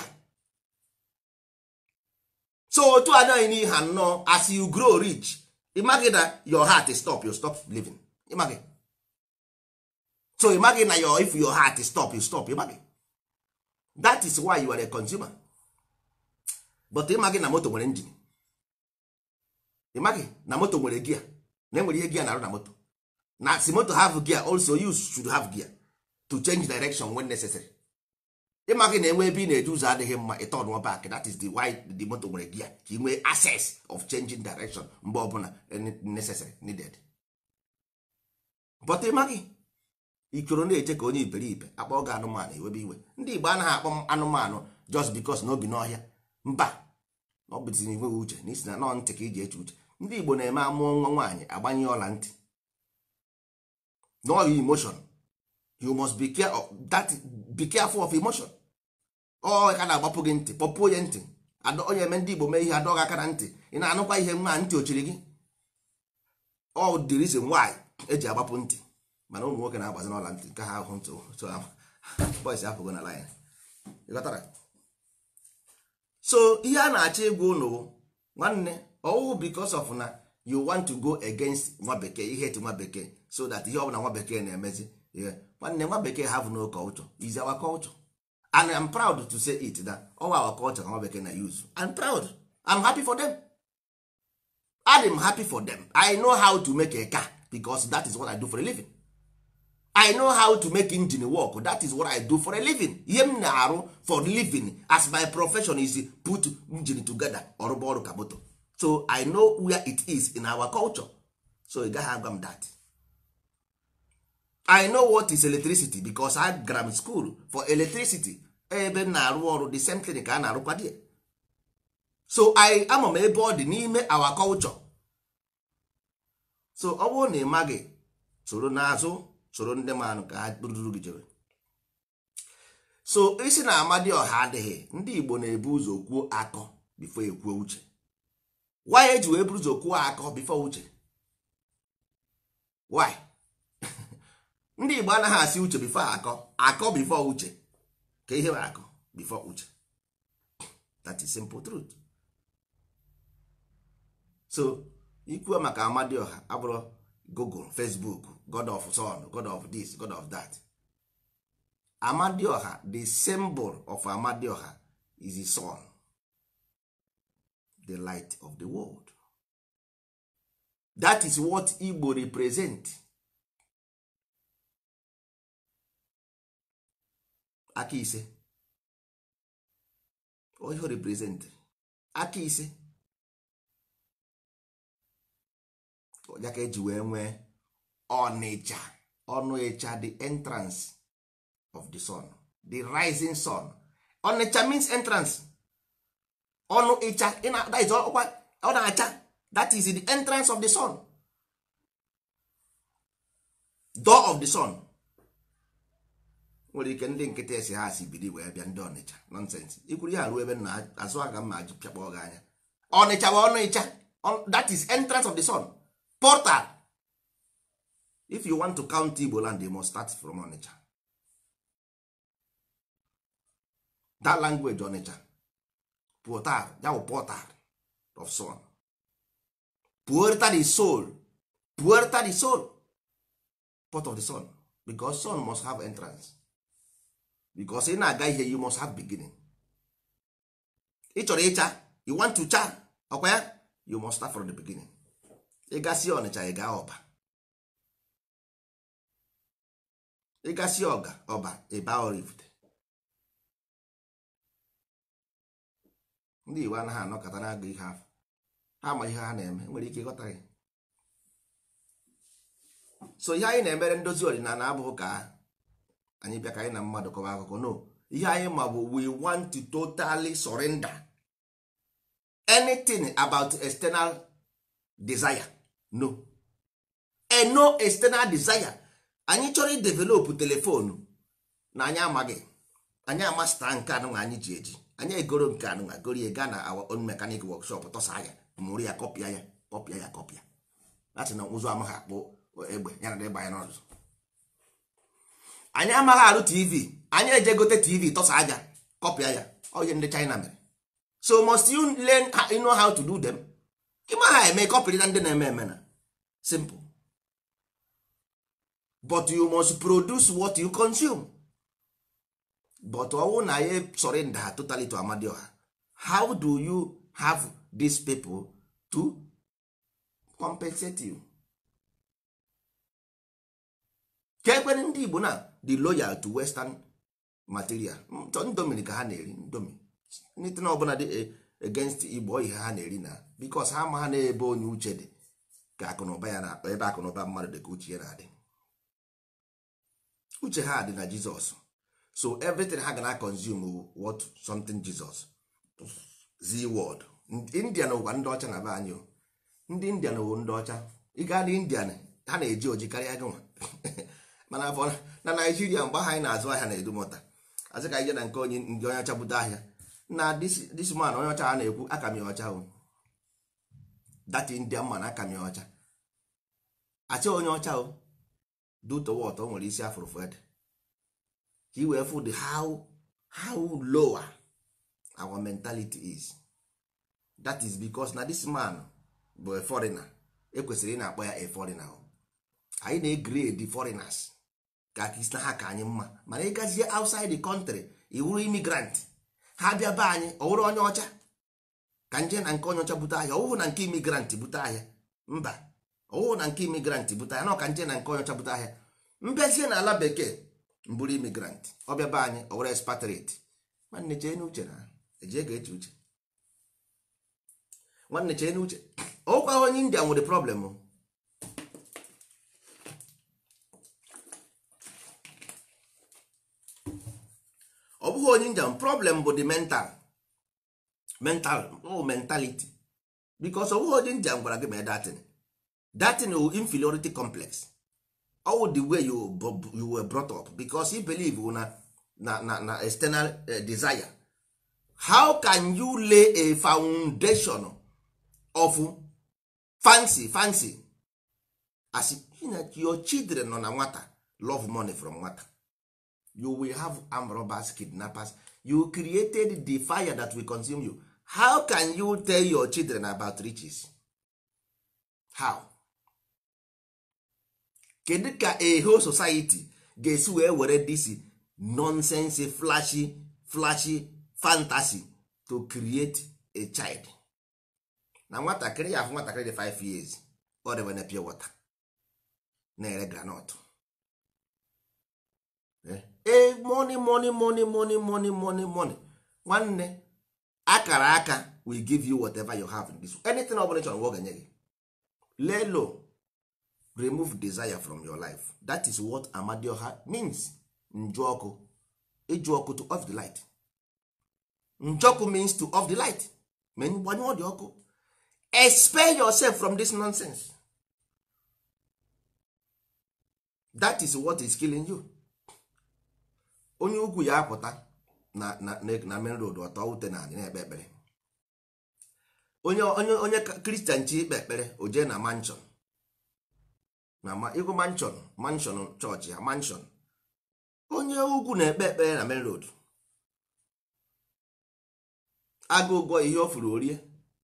so otu anaghị n'ihe anọ as you grow rich ịmaghị na your heart stop you stop living ịmaghị so ịmaghị na your if your heart stop you stop ịmaghị that is why you are a consumer but ịmaghị na moto nwere engine ịmaghị na moto nwere gia na enwere ihe gia na-arụ na moto na si moto have gear also you should have gear to change direction when necessary ịmaghị na enwe ebe ị na-eje ụzọ adịghị mma ịtọn back that is the why the moto nwere gear ka ị nwee access of changing direction mgbe ọbụla necessary needed but ịmaghị ikoro na-eche ka onye iberibe akpọ gị anụmanụ iwebe iwe ndị igbo anaghị akpọ m anụmanụ just because na obi n'ọhịa mba na ọ bụzi nweghị uche na isi na nọ ntị ka iji eche uche ndị igbo na-eme amụọ nwa nwaanyị agbanye ọla ntị no emotion you must be care of that be careful of emotion ọ ka na-agbapụ gị ntị kpọpuo ya ntị Adọ- onye eme ndị igbo mee ihe adọghị aka na ntị ị na-anụkwa ihe nwa ntị ochiri gị ọ the reason why eji agbapụ ntị mana ụmụ nwoke na-agbazi n'ọla ntị nke ha ahụ ntụ so boys apụgo na line ịghọtara so ihe a na-achọ ịgwa ụnụ bụ, nwanne ọwụ because of na you want to go against nwa bekee ihe ti nwa bekee so that ihe ọbụla nwa bekee na-emezi ihe nwanne nwa bekee have no culture is our culture and I'm proud to say it that all our culture ka nwa bekee na use I'm proud I'm happy for them I'm happy for them I know how to make a car because that is what I do for a living I know how to make engine work that is what I do for a living ihe m na-arụ for living as my profession is put engine together ọrụba ọrụ ka moto so I know where it is in our culture so ị gaghị agwa m that I know what is electricity because I gara m school for electricity ebe m na-arụ ọrụ the same thing ka a na-arụkwa die so I ama m ebe ọ dị n'ime our culture so ọ bụrụ na ị maghị soro n'azụ soro ndị manụ ka ha ruru gị jebe so isi na amadioha adịghị ndị igbo na-ebu ụzọ kwuo akọ bifo ekwuo uche why eji wee buru ụzọ kwuo akọ bifo uche why ndị igbo anaghị asị uche bifo akọ akọ bifo uche ka ihe bụ akọ bifo uche that is simple truth so ikwuo maka amadioha abụrụ google facebook god of sun god of this god of that amadioha the symbol of amadioha is the sun the light of the world that is what igbo represent aka ise ihe represent aka ise ya ka eji wee nwee ọnịcha ọnụ ịcha the entrance of the sun the rising sun ọnịcha means entrance ọnụ ịcha ị na- that is ọkwa ọ na-acha that is the entrance of the sun door of the sun nwere ike ndị nkịtị esi ha si bidi wee bịa ndị ọnịcha nonsense ikwuru ya ruo ebe m na azụ aga m ma pịakpọ gị anya ọnịcha bụ ọnụ ịcha On- that is entrance of the sun portal if you want to count igbo land you must start from onitsha that language onitsha portal ya bụ portal of sun puerta the soul puerta the soul port of the sun because sun must have entrance because ị na-aga ihe you must have beginning ị chọrọ ịcha you want to cha ọkwa ya you must start from the beginning ịgasị ọnịcha ị gaa ọba ịgasị ọga ọba ịba orivde ndị igbo anaghị anọkọta na-agụ ihe afọ ha ma ihe ha na-eme nwere ike ịghọta ya so ihe anyị na-emere ndozi ọdịnala abụghị ka anyị bịa ka anyị na mmadụ kọwa akụkọ no ihe anyị ma bụ we want to totally surrender anything about external desire no a no external desire anyị chọrọ idevelopụ telefonu na anyị amaghị anyị amasta nke anụnwa anyị ji eji anyị egoro nke anụnwa gorie gaa na our own mechanic workshop tọsa ya mụrụ ya kọpịa ya kọpịa ya kọpịa that's na ụzọ amaghị akpụ egbe ya na ịgba ya n'ọzọ anyị amaghị arụ tv anyị eje gote tv tọsa aja kọpịa ya onye ndị china mere so must you learn how, you know how to do them ịma ha eme kọpịrị na ndị na-eme eme na simple but you must produce what you consume but ọwụ na ya surrender ha totally to amadioha how do you have these people to compensate you ka ekwere ndị igbo na the loyal to western material ndomi ka ha na-eri ndomi nitin ọbụla dị against igbo ihe ha na-eri na bikos ha ma ha na-ebe onye uche dị ka akụnụba ya na ebe akụnụba mmadụ dị ka uche ya na-adị uche ha dị na jizọs so everything ha ga na consume what something jesus z word indian ụwa ndị ọcha na be anyị o. ndị indian wụ ndị ọcha ịga na indian ha na-eji oji karịa gị nwa mana afọ na naijiria mgbe ahụ anyị na-azụ ahịa na edumọta azị ka ije na nke onye ndị onye ọcha bute ahịa na this man onye ọcha a na-ekwu akami ọcha o that indian man akami ọcha achị onye ọcha o dutowot o nwere isi afụrụfụ ede ka i wee fụ the how how lower our mentality is that is because na this man bụ a foreigner ekwesịrị ị na-akpọ ya a foreigner o. anyị na-egrade foreigners ka aka isi na ha ka anyị mma mana ịgazie outside the country iwuru immigrant ha bịa be anyị ọ wụrụ onye ọcha ka nje na nke onye ọcha bute ahịa ọwụhụ na nke imigrant bute ahịa mba ọwụhụ na nke imigrant bute ahịa na ọka nje na nke onye ọcha bute ahịa mbịazie na ala bekee mbụrụ imigrant ọbịa be anyị ọ were expatriate nwanne chee n'uche na eje ga eche uche nwanne chee n'uche ọkwa onye india nwere problem o. ọ bụghị onye njem problem bụ the mental mental oh, mentality because ọ bụghị onye njem gwara gị mee datin datin wụ inferiority complex all the way you, bu- you were brought up because you believe na na na, na external uh, desire how can you lay a foundation of fancy fancy as you know, your children nọ na nwata love money from nwata you will have armed robbers kidnappers you created the fire that will consume you how can you tell your children about riches how kedu ka a whole society ga-esi wee were this nonsense flashy flashy fantasy to create a child na nwatakịrị ya afụ nwatakịrị dị 5 years ọ debe na pure water na-ere granọt ee money money money money money money money nwanne akara aka will give you whatever you have in this anything ọ bụla ị chọrọ nwa ọ ga-enye gị lay low remove desire from your life that is what amadioha means nju ọkụ ịjụ ọkụ to off the light njọkụ means to off the light ma gbanyụọ dị ọkụ expel yourself from this nonsense that is what is killing you onye ugwu ya apụta na na na main road ọtọ ute na adị na-ekpe ekpere onye onye onye kristian chi ikpe ekpere o jee na mansion na ma ịgụ mansion mansion chọọchị ha mansion onye ugwu na-ekpe ekpere na main road agụ ụgwọ ihe o furu orie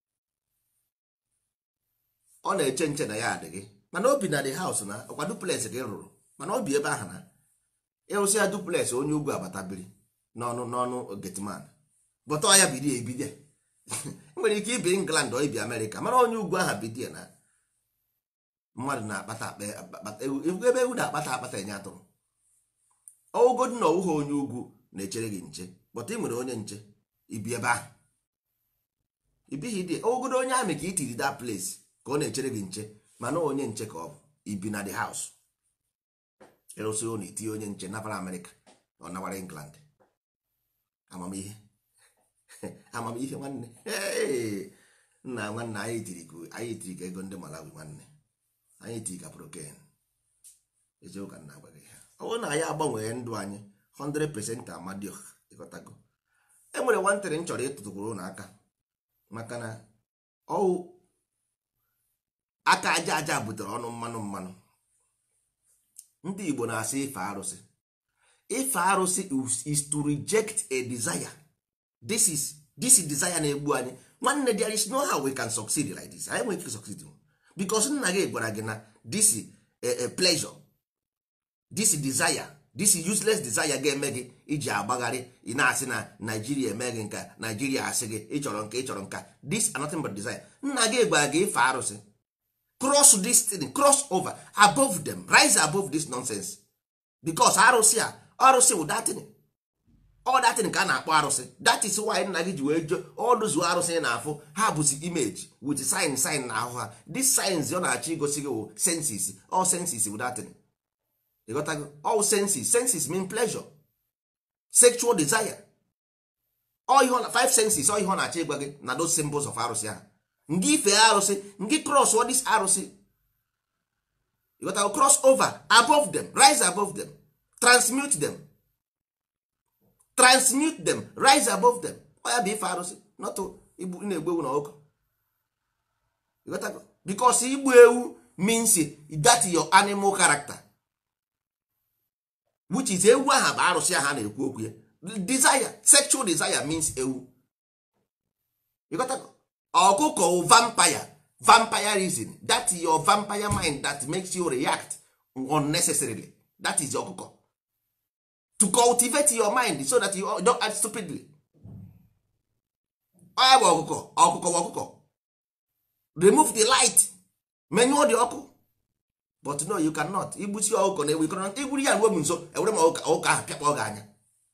ọ na-eche nche na ya adị gị mana obi na the house na ọkwa duplex gị rụrụ mana obi ebe ahụ na ịrụsị ya duplex onye ugwu abatabiri n'ọnụ n'ọnụ getman bụta ya bido ebido nwere ike ibi england ọ ibi amerịka mana onye ugwu aha bido na mmadụ na-akpata akpa ebe ewu na-akpata akpata enye atụrụ ọwụgodị na ọwụghị onye ugwu na-echere gị nche bọta ị nwere onye nche ibi ebe ahụ ibighị dị ọwụgodo onye amị ka itiri that place ka ọ na-echere gị nche mana onye nche ka ọ bụ ibi na the house ịrụsị ụlọ itinye onye nche nabara amerịka ọ nawara england amamihe amamihe nwanne Hey! nna nwanne anyị tiri ka anyị tiri ka ego ndị malawi nwanne anyị tiri ka proken eziokwu ka nna agwa gị ha ọ bụrụ na anyị agbanwee ndụ anyị 100% amadioh ịghọtago e nwere nwantịrị m chọrọ ịtụtụkwuru n'aka maka na ọwụ aka aja aja butere ọnụ mmanụ mmanụ ndị igbo na-asị ife arụsị ife arụsị is- is to reject a desire this is this is desire na-egbu anyị nwanne there is no how we can succeed like this anyị nwere ike succeed because nna gị gwara gị na this is a, a pleasure this is desire this is useless desire ga-eme gị iji agbagharị ị na-asị na naijiria eme gị nka naijiria asị gị ịchọrọ nka ịchọrọ nka this are nothing but desire nna gị gwara gị ife arụsị cross this thing cross over above them rise above this nonsense because arụsị a arụsị wụ datin ọ datin ka a na-akpọ arụsị that is why nna gị ji wee jo ọdụzuo arụsị ị na-afụ ha bụzi image with sign sign na ahụ ha this signs ọ na-achọ igosi gị wụ senses all senses wụ datin ịghọtago all senses senses mean pleasure sexual desire all ihe ọ na five senses all ihe ọ na-achọ ịgwa gị na those symbols of arụsị ahụ ngị ife arụsị ngị cross all this arụsị ịghọtago cross over above them rise above them transmute them transmute them rise above them ọ ya bụ ife arụsị not igbu na-egbu ewu na ọkụ ịghọtago because igbu ewu means that your animal character which is ewu aha bụ arụsị aha na-ekwu okwu ya desire sexual desire means ewu ịghọtago ọkụkọ wụ vampire vampirism that is your vampire mind that makes you react unnecessarily that is ọkụkọ to cultivate your mind so that you don't act stupidly onye bụ ọkụkọ ọkụkọ bụ ọkụkọ remove the light menyụọ dị ọkụ but no you cannot igbusi ọkụkọ na ewu ikọrọ igburu ya ruo m nso ewere m ọkụkọ ọkụkọ ahụ pịakpọ gị anya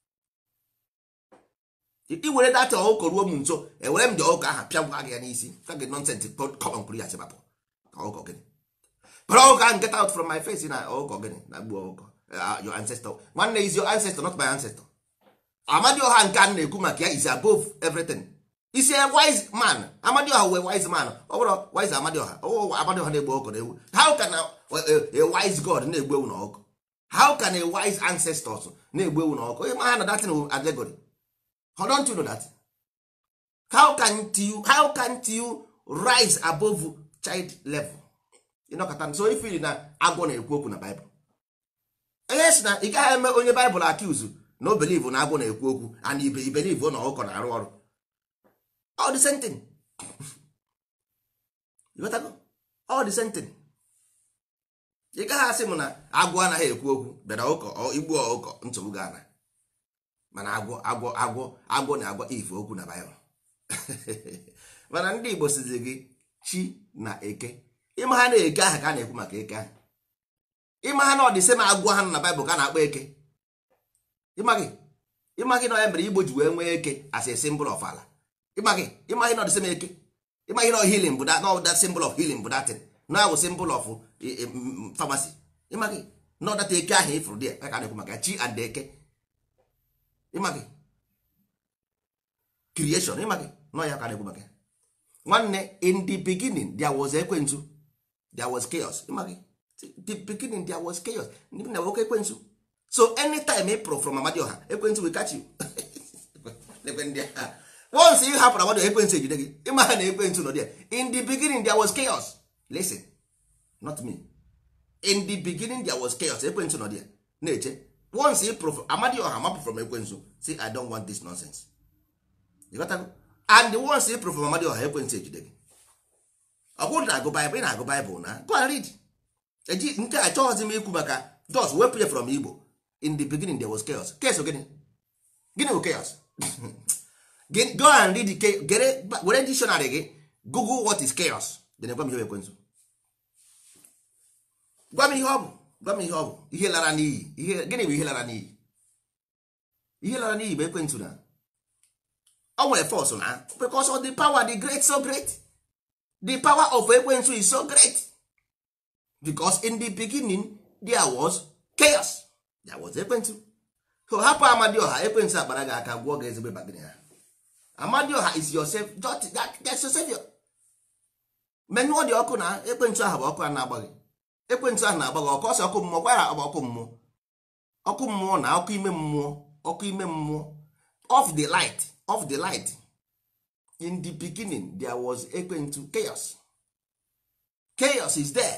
iwere data ọkụkọ ruo m nso ewere m dị ọkụkọ ahụ pịagwa gị ya n'isi ka gị nonsens kọmọn kwuru ya sịbapụ ka ọkụkọ gịnị kpọrọ ọkụkọ ahụ get out from my face na ọkụkọ gịnị na gbuo ọkụkọ uh, your ancestor nwanne is your ancestor not my ancestor amadioha nke a na-ekwu maka ya is above everything isi a wise man amadioha wee wise man ọ bụrụ wise amadioha ọ amadioha na-egbu ọkụ na ewu how can a, a, a wise god na-egbu ewu na ọkụ how can a wise ancestors na-egbu ewu na ọkụ onye ma ha na datin allegory how don't you know that how can't you how can't you rise above child level ịnọkọta so ifili na agwọ na-ekwu okwu na baịbụl onye si na ị gaghị eme onye baịbụl akiuzu na o believe na agwọ na-ekwu okwu and ibe ibelive na ọkụkọ na-arụ ọrụ all the same thing You got go? all the same thing ị gaghị asị m na agwọ anaghị ekwu okwu bịara ụkọ igbu ọkụkọ nsogbu ga ana mana agwọ agwọ agwọ agwọ na-agwa ife okwu na baịbụl mana ndị igbo sizi gị chi na eke ịma ha na-eke aha ka a na-ekwu maka eke ahụ ịma ha na ọdịsị ma agwọ ha nọ na baịbụl ka a na-akpọ eke ịmaghị ịmaghị na ya mere igbo ji wee nwee eke as a symbol of ala ịmaghị ịmaghị na ọdịsị m eke ịmaghị na healing bụ that no that symbol of healing bụ that na awụ symbol of pharmacy ịmaghị na ọdata eke ahụ ịfụrụ dị ya ka a na-ekwu maka chi and eke ịmaghị creation ịmaghị nọ ya ka na-ekwu maka ya nwanne in the beginning there was ekwensu there was chaos ịmaghị the beginning there was chaos ndị na nwoke ekwensu so anytime ị pụrụ from amadioha ekwensu will catch you once ị hapụrụ amadioha ekwensu ejide gị ịma ha na ekwensu nọ there in the beginning there was chaos listen not me in the beginning there was chaos ekwensu nọ there na-eche once ị pụrụ amadioha mapụ from ekwensu say i don't want this nonsense you got to and once ị prụfụ amadioha ekwentị ejide gị ọ bụrụ na agụ baịbụl ị na-agụ baịbụl na go and read eji nke a chọghọzi m ikwu maka just wepụ ya from igbo in the beginning there was chaos chaos gịnị gịnị bụ chaos Gị- go and read the cha- gere were dictionary gị google what is chaos then gwa m ihe bụ ekwentị gwa m ihe ọ bụ gwa m ihe ọ bụ ihe lara n'iyi ihe gịnị bụ ihe lara n'iyi ihe lara n'iyi bụ ekwentị na o nwere force na because of the power the great so great the power of ekwentị is so great because in the beginning there was chaos there was ekwentị so hapụ amadioha ekwentị akpara gị aka gwụọ gị ezigbo bagịrị ha amadioha is your savior just that, that's your savior menyụọ dị ọkụ na ekwentị ahụ bụ ọkụ a na-agba gị ekwentị ahụ na-agba gị ọkụ ọsọ ọkụ mmụọ gwara ọ bụ ọkụ mmụọ ọkụ mmụọ na ọkụ ime mmụọ ọkụ ime mmụọ of the light of the light in the beginning there was ekwentị chaos chaos is there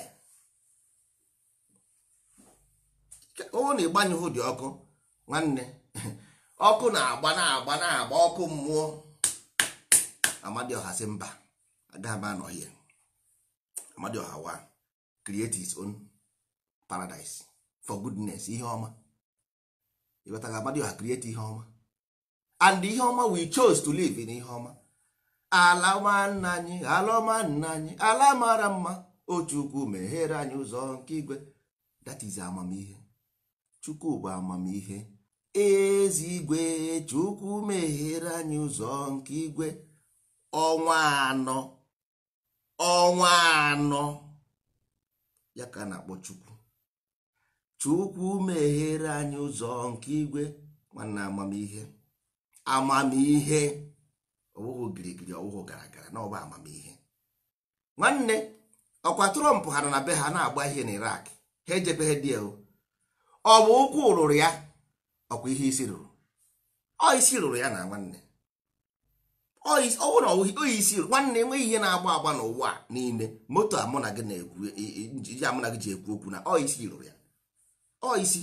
ọ na ịgbanyụhụ dị ọkụ nwanne ọkụ na-agba na-agba na-agba ọkụ mmụọ amadioha sị mba agaghị m anọ here amadioha wa create his own paradise for goodness ihe ọma ịghọtaga amadioha create ihe ọma and ihe ọma we chose to live in ihe ọma ala ọma nna anyị ala ọma nna anyị ala mara mma o chukwu meghere anyị ụzọ nke igwe that is amamihe chukwu bụ amamihe ezi igwe chukwu meghere anyị ụzọ nke igwe ọnwa anọ ọnwa anọ ya ka a na-akpọ chukwu chukwu meghere anyị ụzọ nke igwe nwanne amamihe amamihe ọwụhụ girigiri ọwụhụ gara gara na ọba amamihe nwanne ọkwa trọmp ha nọ na be ha na-agba ihe na irak ha ejekweghị dị o ọ bụ ụkwụ rụrụ ya ọkwa ihe isi rụrụ ọ isi rụrụ ya na nwanne ọ isi- ọ bụrụ na ọ isi rụrụ nwanne enweghị ihe na-agba agba n'ụwa a niile moto a mụ na gị na-ekwu i- i- iji a mụ na gị ji ekwu okwu na ọ isi rụrụ ya ọ isi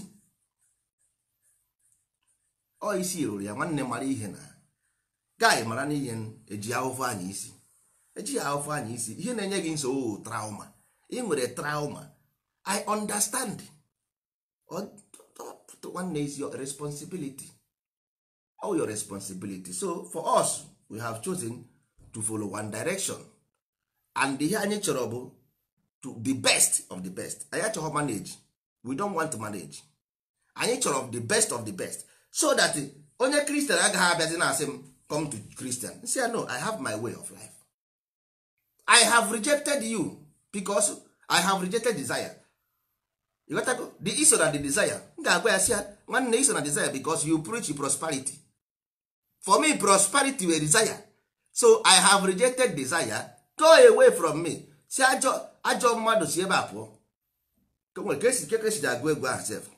ọ isi rụrụ ya nwanne mara ihe na gaị mara n'ihe eji ahụfụ anyị isi ejighị ahụfụ anyị isi ihe na-enye gị nsogbu bụ trauma ị nwere trauma i understand Ọ- ọ- nwanne is your responsibility all your responsibility so for us we have chosen to follow one direction and ihe anyị chọrọ bụ to the best of the best anyị achọghọ manage we don't want to manage anyị chọrọ the best of the best so that onye kristian agaghị abịazi na asị m come to christian nsị ya no i have my way of life i have rejected you because i have rejected desire you got to the iso na the desire m ga-agwa ya sị ya nwanne iso na desire because you preach prosperity for me prosperity were desire so i have rejected desire go away from me si ajọ ajọ mmadụ si ebe a pụọ Ka o nwere ka esi ka esi ji agụ egwu ahụ sef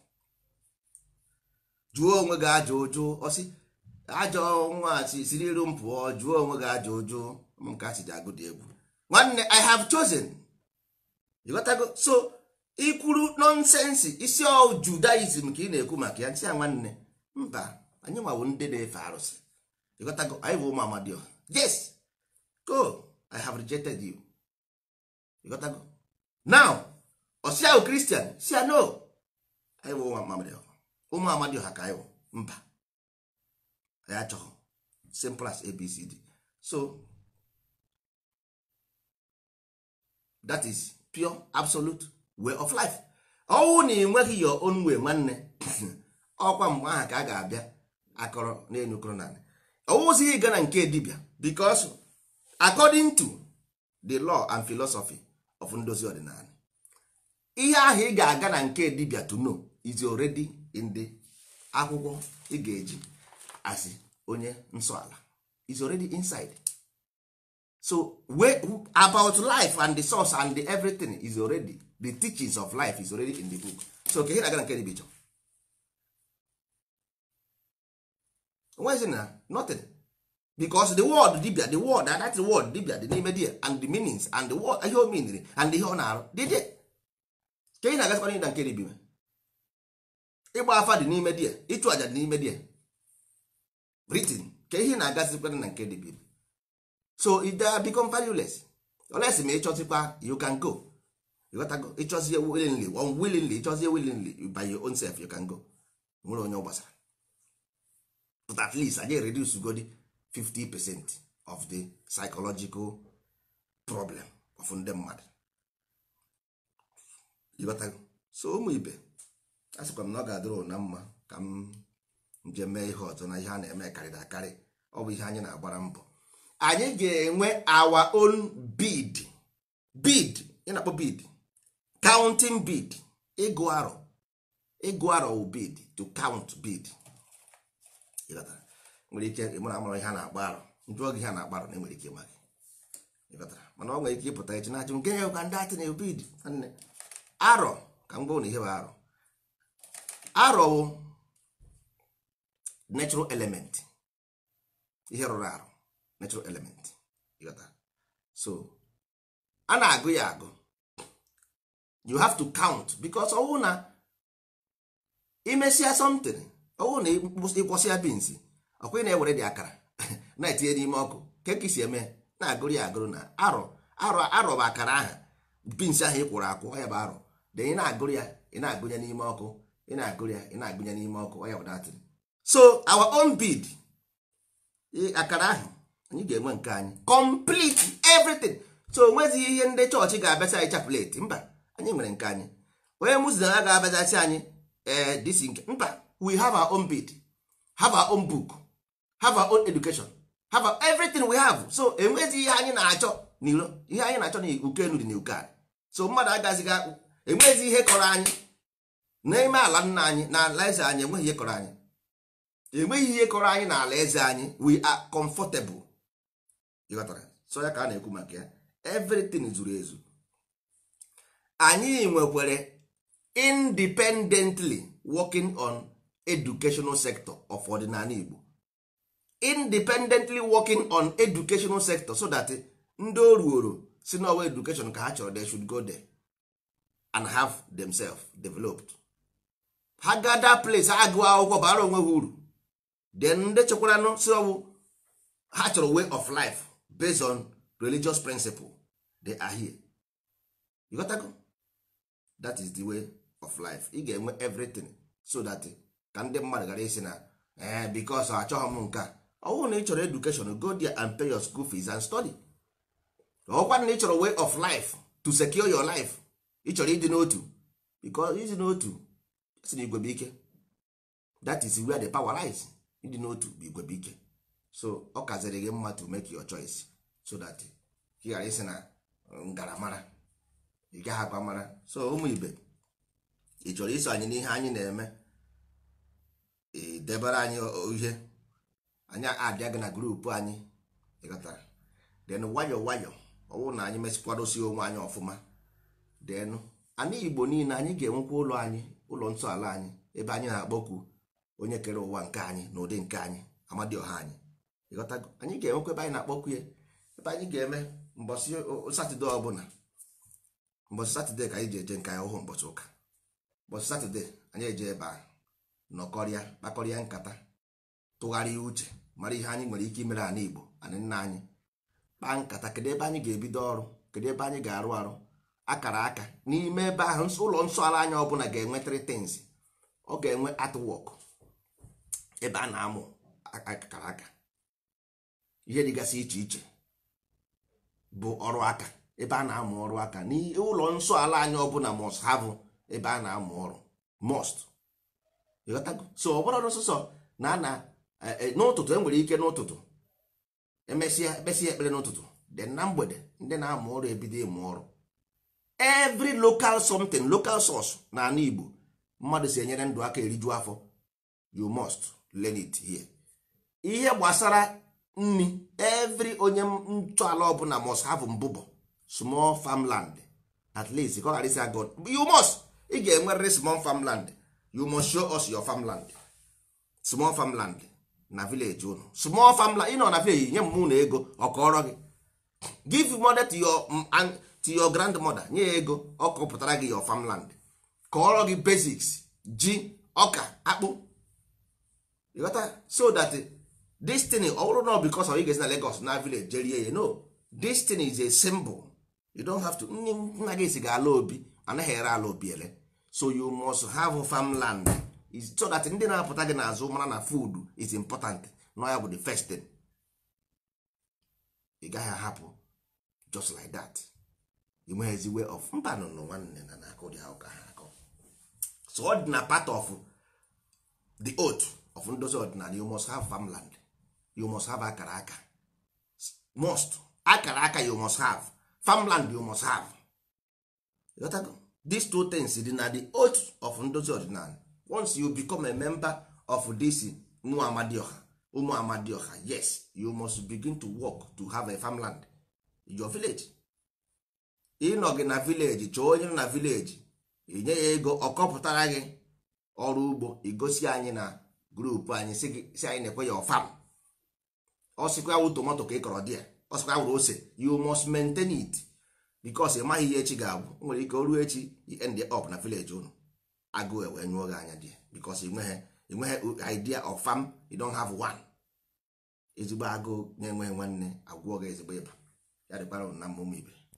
jụọ onwe gị ajọ ụjụ ọsị ajọ nwa si siri iru m pụọ jụọ onwe gị ajọ ụjụ m ka si ji agụ dị egwu nwanne i have chosen you got to go so ikwuru nonsensi isi ọ judaism ka ị na-ekwu maka ya nsị ya nwanne mba anyị nwawo ndị na-efe arụsị ịghọtago anyị bụ ụmụ amadioha yes go i have rejected you ịghọtago now ọsị ahụ kristian si ya no anyị bụ ụmụ amadioha ụmụ amadioha ka anyị bụ mba anyị achọghị simple as abcd so that is pure absolute way of life ọnwụ na enweghị your own way nwanne ọkwa mgbe ahụ ka a ga-abịa akọrọ n'elu kọrọ naanị ọwụzighị ịga na nke dibia because according to the law and philosophy of ndozi ọdịnala ihe ahụ ị ga-aga na nke dibia to know is already in the akwụkwọ ị ga-eji asị onye nsọ ala is already inside so we, about life and the source and the everything is already the teachings of life is already in the book so ka ihe na-aga na nke dibia chọ onwezi na nothing because the word dibia the word that the word dibia dị n'ime dia and the meanings and the word ihe o meaniri and ihe ọ na-arụ dị dị ka ị na-agasikwa na nke dibia ịgba afa dị n'ime dia ịchụ aja dị n'ime dia written ka ihe na-agasikwa na nke dibia so it they become valueless unless ma ịchọzikwa you can go ịghọtago ịchọzie willingly unwillingly ịchọzie willingly by your own self you can go nwere onye ọ gbasara but at least anyị reduce godi 50 percent of the psychological problem of ndị mmadụ ịghọtago so ụmụ ibe a sịkwa m na ọ ga-adịrị ụna mma ka m nje mee ihe ọzọ na ihe a na-eme karịrị akarị ọ bụ ihe anyị na-agbara mbọ anyị ga-enwe our own bid bid ị na-akpọ bid counting bid ịgụ arọ ịgụ arọ wụ bid to count bid ịghọtara nwere ike ịmụ na amara ihe a na-agba arọ njụọ gị ihe a na-agba arọ na enwere ike ịma gị ịghọtara mana ọ nwere ike ịpụta echi na-achụ nke ya ka ndị atị na bid nwanne arọ ka m gwa na ihe bụ arọ arọ wụ natural element ihe rụrụ arụ natural element ịghọta so a na-agụ ya agụ you have to count because ọwụ na imesịa something ọwụ na ịkwọsịa bins ọkwa ị na-ewere dị akara na-etinye n'ime ọkụ keki si eme na-agụrụ ya agụrụ na arọ arọ arọ bụ akara aha bins ahụ ị kwụrụ akwụ ya bụ arọ de ị na-agụrụ ya ị na-agụnye n'ime ọkụ ị na-agụrụ ya ị na-agụnye n'ime ọkụ ya bụ datin so our own bid akara ahụ anyị ga-enwe nke anyị complete everything so onwezighị ihe ndị chọọchị ga-abịasị anyị chapleti mba anyị nwere nke anyị onye muslim a ga-abịasị anyị ee disi nke mba we have our own bid have our own book have our own education have our, everything we have so enwezi ihe anyị na-achọ n'iro ihe anyị na-achọ na ukenu dị na uke anyị so mmadụ agazighị enwezi ihe kọrọ anyị n'ime ala nna anyị na ala eze anyị enweghị ihe kọrọ anyị enweghị ihe kọrọ anyị n'ala eze anyị we are comfortable ịghọtara so ya ka a na-ekwu maka ya everything zuru ezu anyị nwekwere independently working on educational sector of ọdịnala Igbo independently working on educational sector so that ndị oruoro si n'ọwa education ka ha chọrọ they should go there and have themselves developed ha gada place agụ akwụkwọ bara onwe ha uru then ndị chekwaranụ si ọwụ ha chọrọ way of life based on religious principle they are here you got go? that is the way of life ị ga-enwe everything so that ka ndị mmadụ gara isi na eh because achọghị m nke a ọ bụrụ na ị chọrọ education go there and pay your school fees and study ọkwa na ị chọrọ way of life to secure your life ị chọrọ ịdị n'otu because ịdị n'otu si na igwe bụ ike that is where the power lies ịdị n'otu bụ igwe bụ ike so ọ kaziri gị mma to make your choice so that ị ghara isi na ngaramara ị gaghị akwa mara so ụmụ ibe ị chọrọ iso anyị n'ihe anyị na-eme debere anyị ihe anyị adịa gị na grupu anyị ịghọtara then nwayọ nwayọ ọwụ na anyị mesịkwadosi onwe anyị ọfụma then anyị igbo niile anyị ga-enwekwa ụlọ anyị ụlọ nsọ ala anyị ebe anyị na-akpọkwu onye kere ụwa nke anyị na ụdị nke anyị amadioha anyị ịghọtago anyị ga-enwekwa ebe anyị na-akpọkwu ya ebe anyị ga-eme mbọsị satọde ọbụla mbọsị satọde ka anyị ji eje nke anyị ọhụụ mbọsị ụka mbọsị satọde anyị eje ebe a nọkọrịa kpakọrịa nkata tụgharịa uche mara ihe anyị nwere ike imere ala igbo anyị nna anyị kpaa nkata kedu ebe anyị ga-ebido ọrụ kedu ebe anyị ga-arụ arụ akara aka n'ime ebe ahụ ụlọ nsọ ala anya ọbụla ga-enwe three things ọ ga-enwe artwork ebe a na-amụ akara aka ihe dịgasị iche iche bụ ọrụ aka ebe a na-amụ ọrụ aka n'ụlọ nsọ ala anya ọbụla must have ebe a na-amụ ọrụ must ịghọtago so ọ bụrụ n'ụsụsọ na na n'ụtụtụ enwere ike n'ụtụtụ emesịa ekpesịa ekpere n'ụtụtụ dị na mgbede ndị na-amụ ọrụ ebido ịmụ ọrụ every local something local source na ala Igbo mmadụ si enyere ndụ aka eriju afọ you must learn it here ihe gbasara nri every onye ntọala ọbụla must have mbụbọ small farmland at least ka ọ ghara isi agụ you must ị ga-enwerịrị small farmland you must show us your farmland small farmland na village unu small farmland ị nọ na village nye m na ego ọ kọrọ gị give money to your to your grandmother nye ya ego ọ kọpụtara gị your farmland kọọrọ gị basics ji ọka akpụ ịghọta so that destiny ọ bụrụ na because of ị ga-esi na Lagos na village jerie ya no destiny is a symbol you don't have to nne nna gị si ga-ala obi anaghị ere ala obi ele so you must have farmland is so that ndị na-apụta gị n'azụ mara na food is important na ya bụ the first thing ị gaghị ahapụ just like that enweghịzi way of mba nụnụ nwanne na na-akụ dị ụka ha akọ so ọ dị na part of the oath of ndozi ọdịnala you must have farmland you must have akara aka must akara aka you must have farmland you must have You got go? these two things dị na the oath of ndozi ọdịnala once you become a member of this ụmụ amadioha ụmụ amadioha yes you must begin to work to have a farmland in your village ịnọ gị na village chọọ onye nọ na village inye ya ego ọ kọpụtara gị ọrụ ugbo igosi anyị na grupu anyị si gị si anyị na-ekwe ya ọfam ọ sịkwa ya wụ tomato ka ị kọrọ dị ya ọ sịkwa ya wụrụ ose you must maintain it because ị maghị ihe echi ga-abụ o nwere ike o ruo echi you end up na village unu agụụ wee nyụọ gị anya dị ya because ị nweghị ị nweghị idea of farm you don't have one ezigbo agụụ na-enweghị nwanne agwụọ gị ezigbo ịba ya dịkwara unu na mma ụmụ ibe